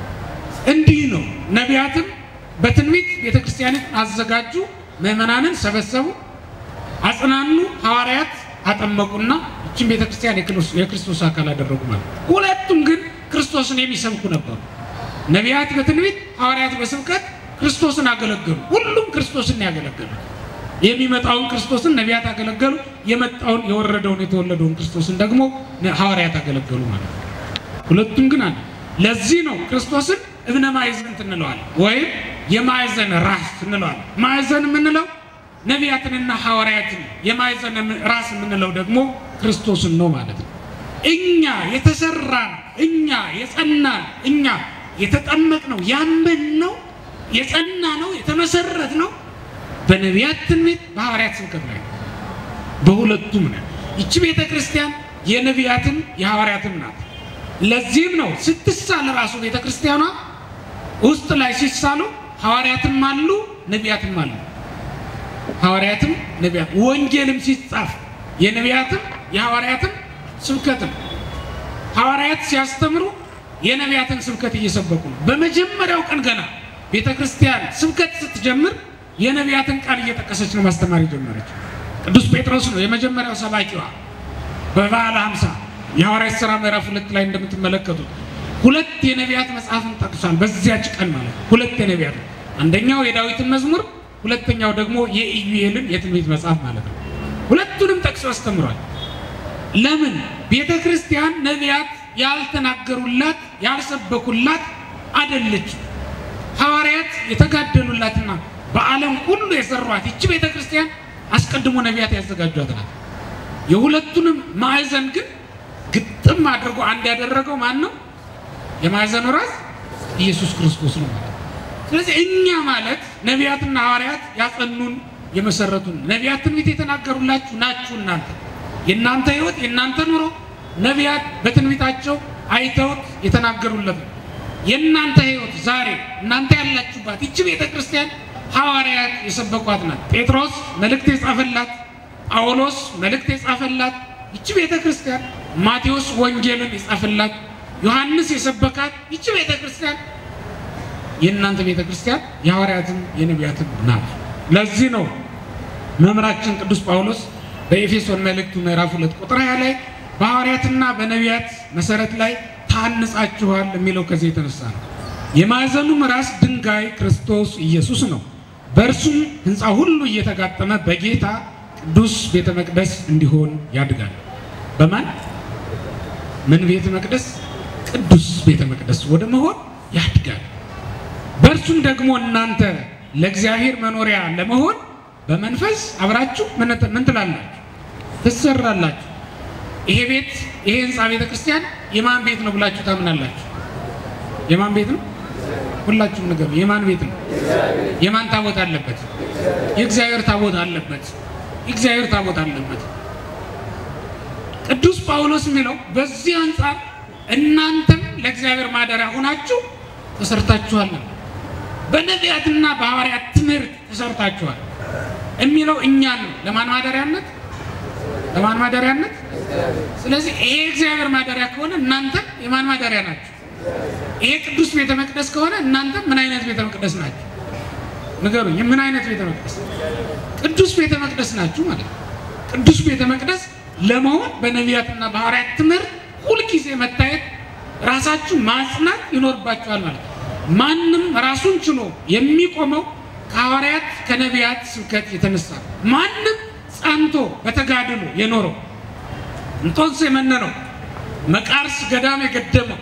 B: እንዲህ ነው። ነቢያትም በትንቢት ቤተ ክርስቲያንን አዘጋጁ፣ ምዕመናንን ሰበሰቡ፣ አጽናኑ። ሐዋርያት አጠመቁና ይችን ቤተ ክርስቲያን የክርስቶስ አካል አደረጉ ማለት ነው። ሁለቱም ግን ክርስቶስን የሚሰብኩ ነበሩ። ነቢያት በትንቢት ሐዋርያት በስብከት ክርስቶስን አገለገሉ። ሁሉም ክርስቶስን ያገለገሉ። የሚመጣውን ክርስቶስን ነቢያት አገለገሉ። የመጣውን የወረደውን የተወለደውን ክርስቶስን ደግሞ ሐዋርያት አገለገሉ ማለት ነው። ሁለቱም ግን አለ። ለዚህ ነው ክርስቶስን እብነ ማዕዘን እንለዋለን፣ ወይም የማዕዘን ራስ እንለዋለን። ማዕዘን የምንለው ነቢያትንና ሐዋርያትን፣ የማዕዘን ራስ የምንለው ደግሞ ክርስቶስን ነው ማለት ነው። እኛ የተሰራን እኛ የጸናን እኛ የተጠመቅ ነው ያመን ነው የጸና ነው የተመሰረት ነው በነቢያት ትንቢት በሐዋርያት ስብከት ላይ በሁለቱም ነው። ይቺ ቤተ ክርስቲያን የነቢያትም የሐዋርያትም ናት። ለዚህም ነው ስትሳል ራሱ ቤተ ክርስቲያኗ ውስጥ ላይ ሲሳሉ ሐዋርያትም አሉ ነቢያትም አሉ። ሐዋርያትም ነቢያት ወንጌልም ሲጻፍ የነቢያትም የሐዋርያትም ስብከትም ሐዋርያት ሲያስተምሩ የነቢያትን ስብከት እየሰበኩ ነው። በመጀመሪያው ቀን ገና ቤተ ክርስቲያን ስብከት ስትጀምር የነቢያትን ቃል እየጠቀሰች ነው ማስተማር የጀመረች። ቅዱስ ጴጥሮስ ነው የመጀመሪያው ሰባኪዋ በበዓለ ሃምሳ የሐዋርያት ሥራ ምዕራፍ ሁለት ላይ እንደምትመለከቱት ሁለት የነቢያት መጽሐፍን ጠቅሷል። በዚያች ቀን ማለት ሁለት የነቢያት አንደኛው የዳዊትን መዝሙር፣ ሁለተኛው ደግሞ የኢዩኤልን የትንቢት መጽሐፍ ማለት ነው። ሁለቱንም ጠቅሶ አስተምሯል። ለምን ቤተ ክርስቲያን ነቢያት ያልተናገሩላት ያልሰበኩላት አይደለችም። ሐዋርያት የተጋደሉላትና በዓለም ሁሉ የሰሯት ይቺ ቤተ ክርስቲያን አስቀድሞ ነቢያት ያዘጋጇት ናት። የሁለቱንም ማዕዘን ግን ግጥም አድርጎ አንድ ያደረገው ማን ነው? የማዕዘኑ ራስ ኢየሱስ ክርስቶስ ነው ማለት። ስለዚህ እኛ ማለት ነቢያትና ሐዋርያት ያጸኑን የመሰረቱን ነቢያት ትንቢት የተናገሩላችሁ ናችሁ። እናንተ የእናንተ ሕይወት የእናንተ ኑሮ ነቢያት በትንቢታቸው አይተውት የተናገሩለት ነው። የእናንተ ሕይወት ዛሬ እናንተ ያላችሁባት ይቺ ቤተ ክርስቲያን ሐዋርያት የሰበኳት ናት። ጴጥሮስ መልእክት የጻፈላት፣ ጳውሎስ መልእክት የጻፈላት ይቺ ቤተ ክርስቲያን፣ ማቴዎስ ወንጌልን የጻፈላት፣ ዮሐንስ የሰበካት ይቺ ቤተ ክርስቲያን የእናንተ ቤተ ክርስቲያን የሐዋርያትም የነቢያትም ናት። ለዚህ ነው መምህራችን ቅዱስ ጳውሎስ በኤፌሶን መልእክቱ ምዕራፍ ሁለት ቁጥር ሃያ ላይ በሐዋርያትና በነቢያት መሰረት ላይ ታንጻችኋል የሚለው ከዚህ የተነሳ ነው። የማዕዘኑም ራስ ድንጋይ ክርስቶስ ኢየሱስ ነው። በእርሱም ሕንፃ ሁሉ እየተጋጠመ በጌታ ቅዱስ ቤተ መቅደስ እንዲሆን ያድጋል። በማን ምን ቤተ መቅደስ? ቅዱስ ቤተ መቅደስ ወደ መሆን ያድጋል። በእርሱም ደግሞ እናንተ ለእግዚአብሔር መኖሪያ ለመሆን በመንፈስ አብራችሁ ምን ትላላችሁ? ትሰራላችሁ። ይሄ ቤት ይሄ ህንፃ ቤተ ክርስቲያን የማን ቤት ነው ብላችሁ ታምናላችሁ? የማን ቤት ነው? ሁላችሁም ንገሩ። የማን ቤት ነው? የማን ታቦት አለበት? የእግዚአብሔር ታቦት አለበት። የእግዚአብሔር ታቦት አለበት። ቅዱስ ጳውሎስ የሚለው በዚህ አንጻር እናንተም ለእግዚአብሔር ማደሪያ ሆናችሁ ተሰርታችኋል። በነቢያትና በሐዋርያት ትምህርት ተሰርታችኋል የሚለው እኛን ነው። ለማን ማደሪያነት? ለማን ማደሪያነት? ስለዚህ ይሄ እግዚአብሔር ማደሪያ ከሆነ እናንተም የማን ማደሪያ ናችሁ? ይሄ ቅዱስ ቤተ መቅደስ ከሆነ እናንተም ምን አይነት ቤተ መቅደስ ናችሁ? ንገሩኝ። ምን አይነት ቤተ መቅደስ? ቅዱስ ቤተ መቅደስ ናችሁ ማለት ነው። ቅዱስ ቤተ መቅደስ ለመሆን በነቢያትና በሐዋርያት ትምህርት ሁልጊዜ መታየት፣ ራሳችሁ ማጽናት ይኖርባችኋል ማለት ነው። ማንም ራሱን ችሎ የሚቆመው ከሐዋርያት ከነቢያት ስብከት የተነሳ ነው። ማንም ጸንቶ በተጋድሎ የኖረው እንጦንስ የመነነው መቃርስ ገዳም የገደመው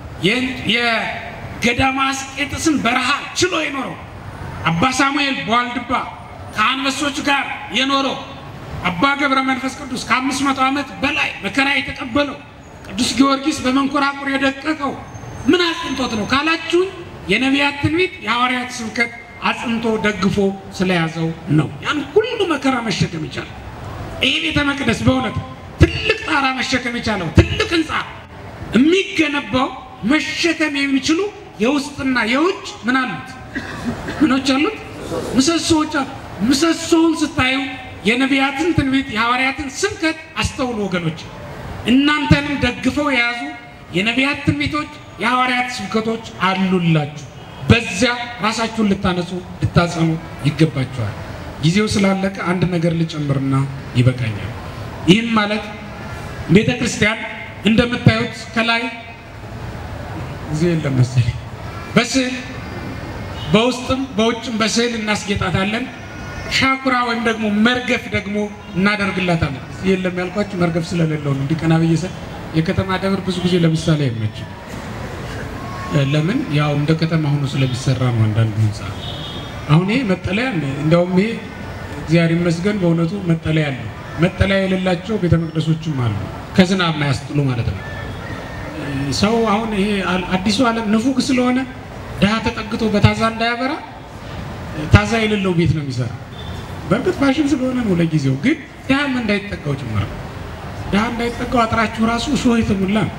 B: የገዳማ አስቄጥስን በረሃ ችሎ የኖረው አባ ሳሙኤል በዋልድባ ከአንበሶች ጋር የኖረው አባ ገብረ መንፈስ ቅዱስ ከአምስት መቶ ዓመት በላይ መከራ የተቀበለው ቅዱስ ጊዮርጊስ በመንኮራኩር የደቀቀው ምን አጽንቶት ነው ካላችሁኝ የነቢያት ትንቢት የሐዋርያት ስብከት አጽንቶ ደግፎ ስለያዘው ነው። ያን ሁሉ መከራ መሸከም ይቻላል። ይህ ቤተ መቅደስ በእውነት ትልቅ ጣራ መሸከም የቻለው ትልቅ ህንፃ የሚገነባው መሸከም የሚችሉ የውስጥና የውጭ ምን አሉት? ምኖች አሉት? ምሰሶዎች አሉ። ምሰሶውን ስታዩ የነቢያትን ትንቢት የሐዋርያትን ስብከት አስተውሉ ወገኖች። እናንተንም ደግፈው የያዙ የነቢያት ትንቢቶች የሐዋርያት ስብከቶች አሉላችሁ። በዚያ ራሳችሁን ልታነጹ ልታጸኑ ይገባችኋል። ጊዜው ስላለቀ አንድ ነገር ልጨምርና ይበቃኛል። ይህም ማለት ቤተ ክርስቲያን እንደምታዩት ከላይ ጊዜ የለም መሰለኝ በስዕል በውስጥም በውጭም በስዕል እናስጌጣታለን። ሻኩራ ወይም ደግሞ መርገፍ ደግሞ እናደርግላታለን። ጊዜ የለም ያልኳችሁ መርገፍ ስለሌለው ነው። እንዲህ ቀና ብዬ ስል የከተማ ደብር ብዙ ጊዜ ለምሳሌ አይመችም። ለምን ያው እንደ ከተማ ሆኖ ስለሚሰራ ነው። አንዳንዱ ህንፃ አሁን ይሄ መጠለያ እንዲያውም ይሄ እግዚአብሔር ይመስገን በእውነቱ መጠለያ አለው። መጠለያ የሌላቸው ቤተ መቅደሶችም አሉ፣ ከዝናብ ማያስጥሉ ማለት ነው። ሰው አሁን ይሄ አዲሱ ዓለም ንፉግ ስለሆነ ድሃ ተጠግቶ በታዛ እንዳያበራ ታዛ የሌለው ቤት ነው የሚሰራ። በእርግጥ ፋሽን ስለሆነ ነው ለጊዜው፣ ግን ድሃም እንዳይጠጋው ጭምር ነው። ድሃ እንዳይጠጋው አጥራችሁ ራሱ ሾህ የተሞላ ነው።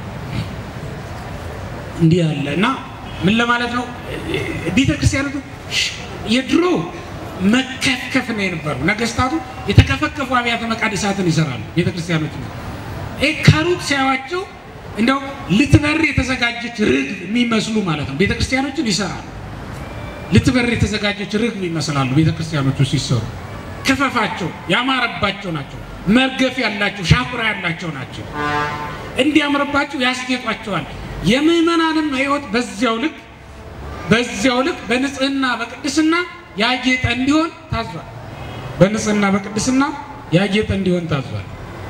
B: እንዲህ ያለ እና ምን ለማለት ነው ቤተክርስቲያኑ የድሮ መከፍከፍ ነው የነበሩ ነገስታቱ የተከፈከፉ አብያተ መቃደሳትን ይሰራሉ። ቤተክርስቲያኖች ይህ ከሩቅ ሲያዩዋቸው እንደው ልትበር የተዘጋጀች ርግብ የሚመስሉ ማለት ነው ቤተክርስቲያኖችን ይሰራሉ። ልትበር የተዘጋጀች ርግብ ይመስላሉ ቤተክርስቲያኖቹ ሲሰሩ። ክፈፋቸው ያማረባቸው ናቸው። መርገፍ ያላቸው ሻኩራ ያላቸው ናቸው። እንዲያምርባቸው ያስጌጧቸዋል። የምዕመናንም ሕይወት በዚያው ልክ በዚያው ልክ በንጽህና በቅድስና ያጌጠ እንዲሆን ታዟል። በንጽህና በቅድስና ያጌጠ እንዲሆን ታዟል።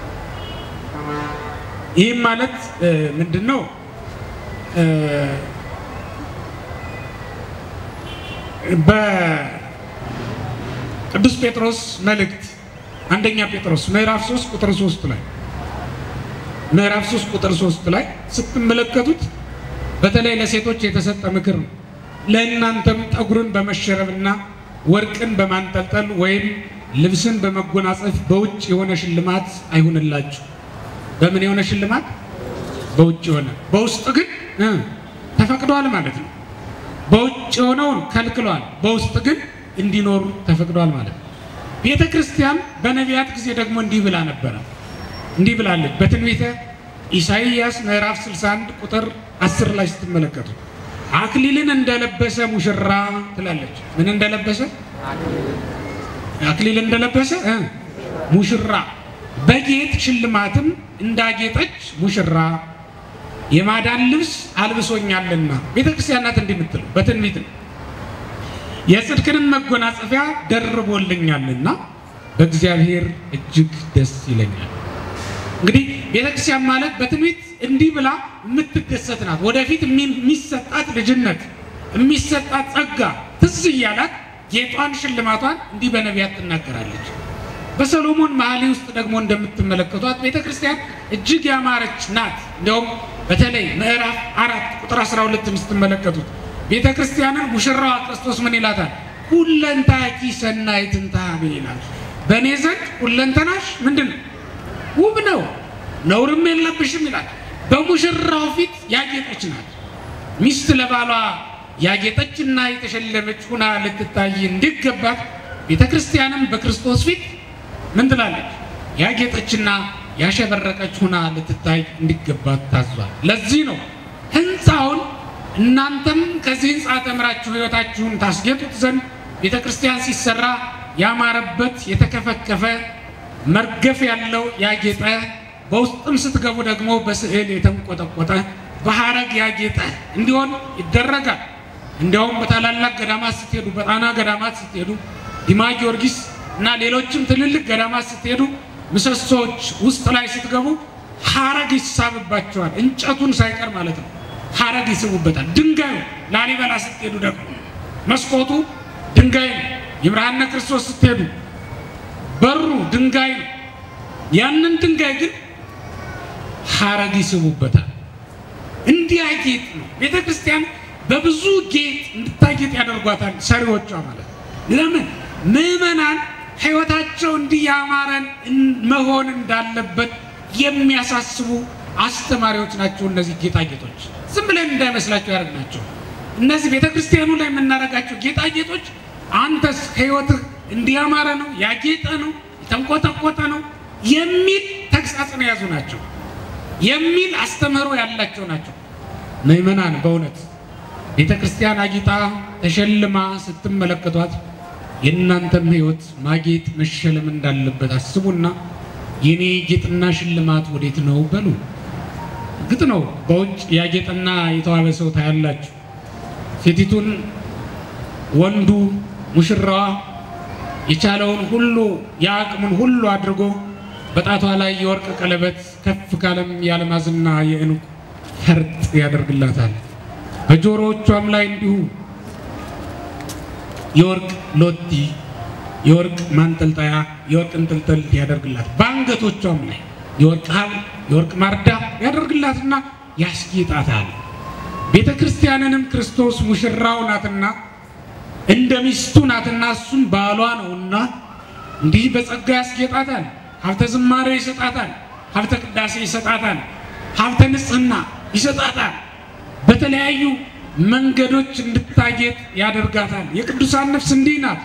B: ይህም ማለት ምንድን ነው? በቅዱስ ጴጥሮስ መልእክት አንደኛ ጴጥሮስ ምዕራፍ 3 ቁጥር 3 ላይ ምዕራፍ 3 ቁጥር 3 ላይ ስትመለከቱት በተለይ ለሴቶች የተሰጠ ምክር ነው። ለእናንተም ጠጉርን በመሸረብና ወርቅን በማንጠልጠል ወይም ልብስን በመጎናጸፍ በውጭ የሆነ ሽልማት አይሁንላችሁ። በምን የሆነ ሽልማት? በውጭ የሆነ በውስጥ ግን እ ተፈቅዷል ማለት ነው። በውጭ የሆነውን ከልክሏል፣ በውስጥ ግን እንዲኖሩ ተፈቅዷል ማለት ነው። ቤተ ክርስቲያን በነቢያት ጊዜ ደግሞ እንዲህ ብላ ነበረ። እንዲህ ብላለች በትንቢተ ኢሳይያስ ምዕራፍ 61 ቁጥር 10 ላይ ስትመለከቱ አክሊልን እንደለበሰ ሙሽራ ትላለች። ምን እንደለበሰ? አክሊል እንደለበሰ እ ሙሽራ በጌጥ ሽልማትም እንዳጌጠች ሙሽራ የማዳን ልብስ አልብሶኛልና። ቤተ ክርስቲያን ናት እንዲህ የምትለው በትንቢት ነው። የጽድቅንም መጎናጸፊያ ደርቦልኛልና በእግዚአብሔር እጅግ ደስ ይለኛል። እንግዲህ ቤተ ክርስቲያን ማለት በትንቢት እንዲህ ብላ የምትደሰት ናት። ወደፊት የሚሰጣት ልጅነት የሚሰጣት ጸጋ ትዝ እያላት ጌጧን ሽልማቷን እንዲህ በነቢያት ትናገራለች። በሰሎሞን መኃልየ ውስጥ ደግሞ እንደምትመለከቷት ቤተ ክርስቲያን እጅግ ያማረች ናት። እንዲያውም በተለይ ምዕራፍ አራት ቁጥር 12 ስትመለከቱት ቤተ ክርስቲያንን ሙሽራዋ ክርስቶስ ምን ይላታል? ሁለንታኪ ሰናይትን ታቤ ይላል። በእኔ ዘንድ ሁለንተናሽ ምንድን ነው? ውብ ነው፣ ነውርም የለብሽም ይላል። በሙሽራው ፊት ያጌጠች ናት። ሚስት ለባሏ ያጌጠችና የተሸለመች ሁና ልትታይ እንዲገባት ቤተ ክርስቲያንም በክርስቶስ ፊት ምን ትላለች? ያጌጠችና ያሸበረቀች ሁና ልትታይ እንዲገባት ታዟል። ለዚህ ነው ሕንፃውን እናንተም ከዚህ ሕንፃ ተምራችሁ ሕይወታችሁን ታስጌጡት ዘንድ ቤተ ክርስቲያን ሲሰራ ያማረበት የተከፈከፈ መርገፍ ያለው ያጌጠ በውስጥም ስትገቡ ደግሞ በስዕል የተንቆጠቆጠ በሐረግ ያጌጠ እንዲሆን ይደረጋል። እንዲያውም በታላላቅ ገዳማት ስትሄዱ፣ በጣና ገዳማት ስትሄዱ፣ ዲማ ጊዮርጊስ እና ሌሎችም ትልልቅ ገዳማት ስትሄዱ ምሰሶዎች ውስጥ ላይ ስትገቡ ሐረግ ይሳብባቸዋል። እንጨቱን ሳይቀር ማለት ነው። ሐረግ ይስቡበታል። ድንጋዩ ላሊበላ ስትሄዱ ደግሞ መስኮቱ ድንጋይ ነው። ይምርሃነ ክርስቶስ ስትሄዱ በሩ ድንጋይ ነው። ያንን ድንጋይ ግን ሐረግ ይስቡበታል። እንዲያጌጥ ነው። ቤተ ክርስቲያን በብዙ ጌጥ እንድታጌጥ ያደርጓታል ሰሪዎቿ ማለት ነው። ለምን ምዕመናን ሕይወታቸው እንዲህ ያማረን መሆን እንዳለበት የሚያሳስቡ አስተማሪዎች ናቸው። እነዚህ ጌጣጌጦች ዝም ብለን እንዳይመስላቸው ያደርግናቸው። እነዚህ ቤተ ክርስቲያኑ ላይ የምናደርጋቸው ጌጣጌጦች አንተስ ሕይወትህ እንዲያማረ ነው፣ ያጌጠ ነው፣ የተንቆጠቆጠ ነው የሚል ተግሳጽን የያዙ ናቸው የሚል አስተምህሮ ያላቸው ናቸው። ምዕመናን በእውነት ቤተ ክርስቲያን አጊጣ ተሸልማ ስትመለከቷት የእናንተም ሕይወት ማጌጥ መሸለም እንዳለበት አስቡና የኔ ጌጥና ሽልማት ወዴት ነው በሉ። እርግጥ ነው በውጭ ያጌጠና የተዋበ ሰው ታያላችሁ። ሴቲቱን ወንዱ ሙሽራዋ የቻለውን ሁሉ የአቅሙን ሁሉ አድርጎ በጣቷ ላይ የወርቅ ቀለበት ከፍ ካለም የአልማዝና የዕንቁ ፈርጥ ያደርግላታል። በጆሮዎቿም ላይ እንዲሁ የወርቅ ሎቲ፣ የወርቅ ማንጠልጠያ፣ የወርቅ እንጥልጥል ያደርግላት። በአንገቶቿም ላይ የወርቅ ሐብል፣ የወርቅ ማርዳ ያደርግላትና ያስጌጣታል። ቤተ ክርስቲያንንም ክርስቶስ ሙሽራው ናትና እንደ ሚስቱ ናትና እሱም ባሏ ነውና እንዲህ በጸጋ ያስጌጣታል። ሀብተ ዝማሬ ይሰጣታል። ሀብተ ቅዳሴ ይሰጣታል። ሀብተ ንጽሕና ይሰጣታል። በተለያዩ መንገዶች እንድታጌጥ ያደርጋታል። የቅዱሳን ነፍስ እንዲህ ናት።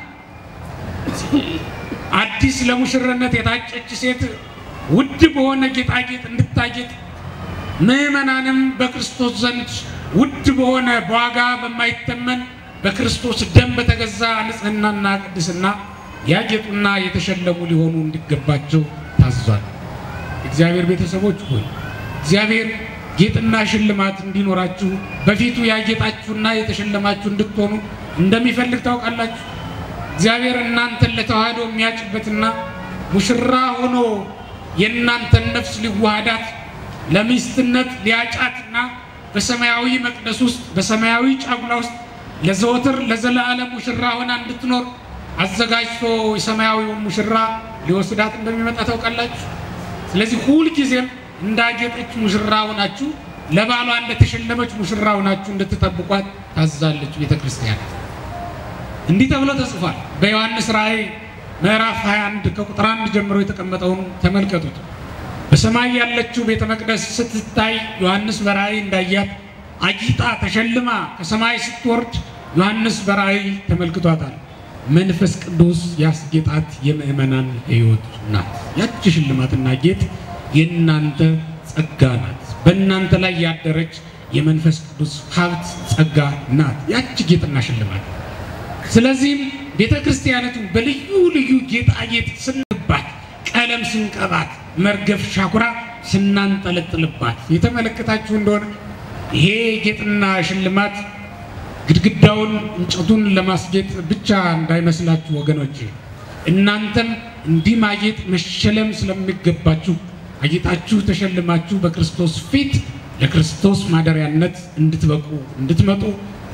B: አዲስ ለሙሽርነት የታጨች ሴት ውድ በሆነ ጌጣጌጥ እንድታጌጥ ምዕመናንም በክርስቶስ ዘንድ ውድ በሆነ በዋጋ በማይተመን በክርስቶስ ደም በተገዛ ንጽሕናና ቅድስና ያጌጡና የተሸለሙ ሊሆኑ እንዲገባቸው ታዟል። እግዚአብሔር ቤተሰቦች ሆይ እግዚአብሔር ጌጥና ሽልማት እንዲኖራችሁ በፊቱ ያጌጣችሁና የተሸለማችሁ እንድትሆኑ እንደሚፈልግ ታውቃላችሁ። እግዚአብሔር እናንተን ለተዋህዶ የሚያጭበትና ሙሽራ ሆኖ የእናንተን ነፍስ ሊዋሃዳት ለሚስትነት ሊያጫትና በሰማያዊ መቅደስ ውስጥ በሰማያዊ ጫጉላ ውስጥ ለዘወትር ለዘላለም ሙሽራ ሆና እንድትኖር አዘጋጅቶ የሰማያዊውን ሙሽራ ሊወስዳት እንደሚመጣ ታውቃላችሁ። ስለዚህ ሁልጊዜም እንዳጌጠች ሙሽራ ሆናችሁ ለባሏ እንደተሸለመች ሙሽራ ሆናችሁ እንድትጠብቋት ታዛለች ቤተ ክርስቲያን። እንዲህ ተብሎ ተጽፏል በዮሐንስ ራእይ ምዕራፍ 21 ከቁጥር 1 ጀምሮ የተቀመጠውን ተመልከቱት። በሰማይ ያለችው ቤተ መቅደስ ስትታይ ዮሐንስ በራእይ እንዳያት አጊጣ ተሸልማ ከሰማይ ስትወርድ ዮሐንስ በራእይ ተመልክቷታል። መንፈስ ቅዱስ ያስጌጣት የምእመናን ሕይወት ናት። ያቺ ሽልማትና ጌጥ የእናንተ ጸጋ ናት። በእናንተ ላይ ያደረች የመንፈስ ቅዱስ ሀብት ጸጋ ናት። ያቺ ጌጥና ሽልማት ስለዚህም ቤተ ክርስቲያኒቱን በልዩ ልዩ ጌጣጌጥ ስንባት፣ ቀለም ስንቀባት፣ መርገፍ ሻኩራ ስናንጠለጥልባት የተመለከታችሁ እንደሆነ ይሄ ጌጥና ሽልማት ግድግዳውን እንጨቱን ለማስጌጥ ብቻ እንዳይመስላችሁ ወገኖች። እናንተም እንዲህ ማጌጥ መሸለም ስለሚገባችሁ አጌጣችሁ ተሸልማችሁ በክርስቶስ ፊት ለክርስቶስ ማደሪያነት እንድትበቁ እንድትመጡ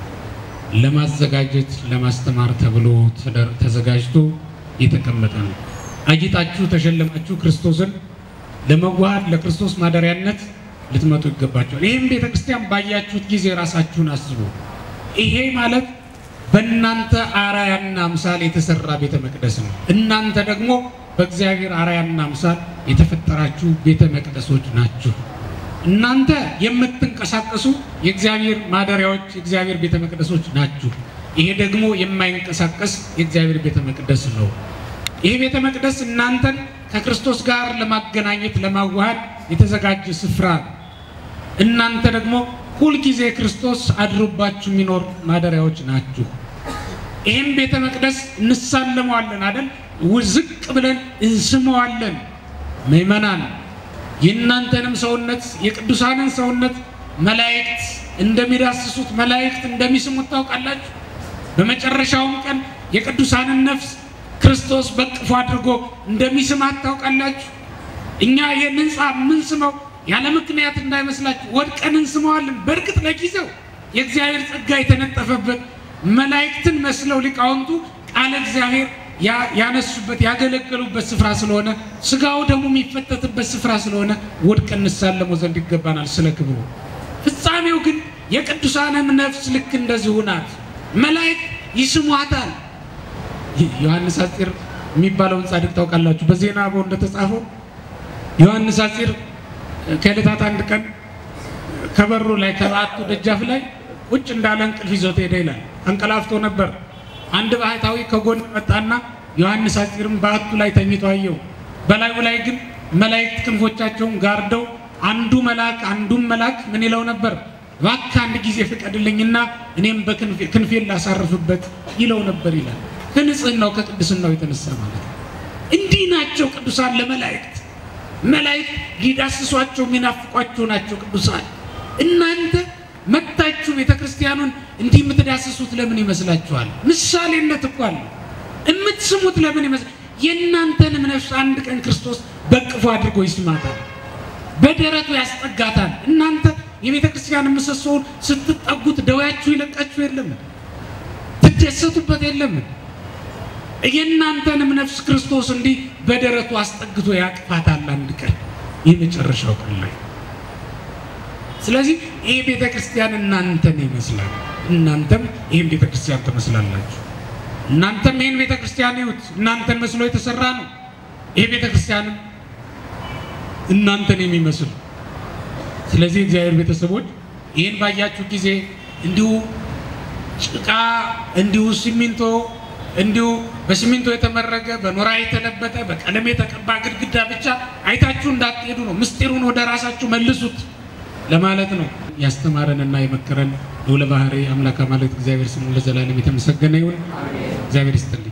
B: ለማዘጋጀት ለማስተማር ተብሎ ተዘጋጅቶ የተቀመጠ ነው። አጊጣችሁ ተሸልማችሁ ክርስቶስን ለመዋሃድ ለክርስቶስ ማደሪያነት ልትመጡ ይገባቸዋል። ይህም ቤተ ክርስቲያን ባያችሁት ጊዜ ራሳችሁን አስቡ። ይሄ ማለት በእናንተ አራያና አምሳል የተሰራ ቤተ መቅደስ ነው። እናንተ ደግሞ በእግዚአብሔር አራያና አምሳል የተፈጠራችሁ ቤተ መቅደሶች ናችሁ። እናንተ የምትንቀሳቀሱ የእግዚአብሔር ማደሪያዎች የእግዚአብሔር ቤተ መቅደሶች ናችሁ። ይሄ ደግሞ የማይንቀሳቀስ የእግዚአብሔር ቤተ መቅደስ ነው። ይሄ ቤተ መቅደስ እናንተን ከክርስቶስ ጋር ለማገናኘት ለማዋሃድ የተዘጋጀ ስፍራ ነው። እናንተ ደግሞ ሁልጊዜ ክርስቶስ አድሮባችሁ የሚኖር ማደሪያዎች ናችሁ። ይህም ቤተ መቅደስ እንሳለመዋለን አደል? ዝቅ ብለን እንስመዋለን። ምእመናን የእናንተንም ሰውነት የቅዱሳንን ሰውነት መላእክት እንደሚዳስሱት መላእክት እንደሚስሙት ታውቃላችሁ። በመጨረሻውም ቀን የቅዱሳንን ነፍስ ክርስቶስ በቅፎ አድርጎ እንደሚስማት ታውቃላችሁ። እኛ ይህን ሕንፃ የምንስመው ያለ ምክንያት እንዳይመስላችሁ ወድቀን እንስመዋለን። በእርግጥ ለጊዜው የእግዚአብሔር ጸጋ የተነጠፈበት መላእክትን መስለው ሊቃውንቱ ቃለ እግዚአብሔር ያነሱበት ያገለገሉበት ስፍራ ስለሆነ ስጋው ደግሞ የሚፈተትበት ስፍራ ስለሆነ ወድቀን እንሳለመው ዘንድ ይገባናል ስለ ክብሩ። ፍጻሜው ግን የቅዱሳንም ነፍስ ልክ እንደዚሁ ናት። መላእክት ይስሟታል። ዮሐንስ አፂር የሚባለውን ጻድቅ ታውቃላችሁ። በዜና አበው እንደተጻፈው ዮሐንስ አፂር ከዕለታት አንድ ቀን ከበሩ ላይ ከበዓቱ ደጃፍ ላይ ቁጭ እንዳለ እንቅልፍ ይዞት ሄደ ይላል። አንቀላፍቶ ነበር። አንድ ባህታዊ ከጎን መጣና ዮሐንስ አፂርም በዓቱ ላይ ተኝቶ አየው። በላዩ ላይ ግን መላእክት ክንፎቻቸውን ጋርደው አንዱ መልአክ አንዱም መልአክ ምን ይለው ነበር? እባክህ አንድ ጊዜ ፍቀድልኝና እኔም በክንፌን ላሳርፍበት ይለው ነበር ይላል። ከንጽህናው ከቅድስናው የተነሳ ማለት ነው። እንዲህ ናቸው ቅዱሳን ለመላእክት መላእክት ሊዳስሷቸው የሚናፍቋቸው ናቸው ቅዱሳን። እናንተ መታችሁ ቤተ ክርስቲያኑን እንዲህ የምትዳስሱት ለምን ይመስላችኋል? ምሳሌነት እኮ አለ። የምትስሙት ለምን ይመስል የእናንተንም ነፍስ አንድ ቀን ክርስቶስ በቅፎ አድርጎ ይስማታል፣ በደረቱ ያስጠጋታል። እናንተ የቤተ ክርስቲያን ምሰሶውን ስትጠጉት ደዌያችሁ ይለቃችሁ የለም? ትደሰቱበት የለም? የእናንተንም ነፍስ ክርስቶስ እንዲህ በደረቱ አስጠግቶ ያቅፋታል አንድ ቀን የመጨረሻው ቀን ላይ። ስለዚህ ይህ ቤተ ክርስቲያን እናንተን ይመስላል፣ እናንተም ይህን ቤተ ክርስቲያን ትመስላላችሁ። እናንተም ይህን ቤተ ክርስቲያን ይዩት፣ እናንተን መስሎ የተሰራ ነው። ይህ ቤተ ክርስቲያንም እናንተን የሚመስል ስለዚህ እግዚአብሔር ቤተሰቦች ይህን ባያችሁ ጊዜ እንዲሁ ጭቃ እንዲሁ ሲሚንቶ እንዲሁ በሲሚንቶ የተመረገ በኖራ የተለበጠ በቀለም የተቀባ ግድግዳ ብቻ አይታችሁ እንዳትሄዱ ነው። ምስጢሩን ወደ ራሳችሁ መልሱት ለማለት ነው። ያስተማረንና የመከረን ልዑለ ባሕርይ አምላክ ማለት እግዚአብሔር ስሙ ለዘላለም የተመሰገነ ይሁን። እግዚአብሔር ይስጥልን።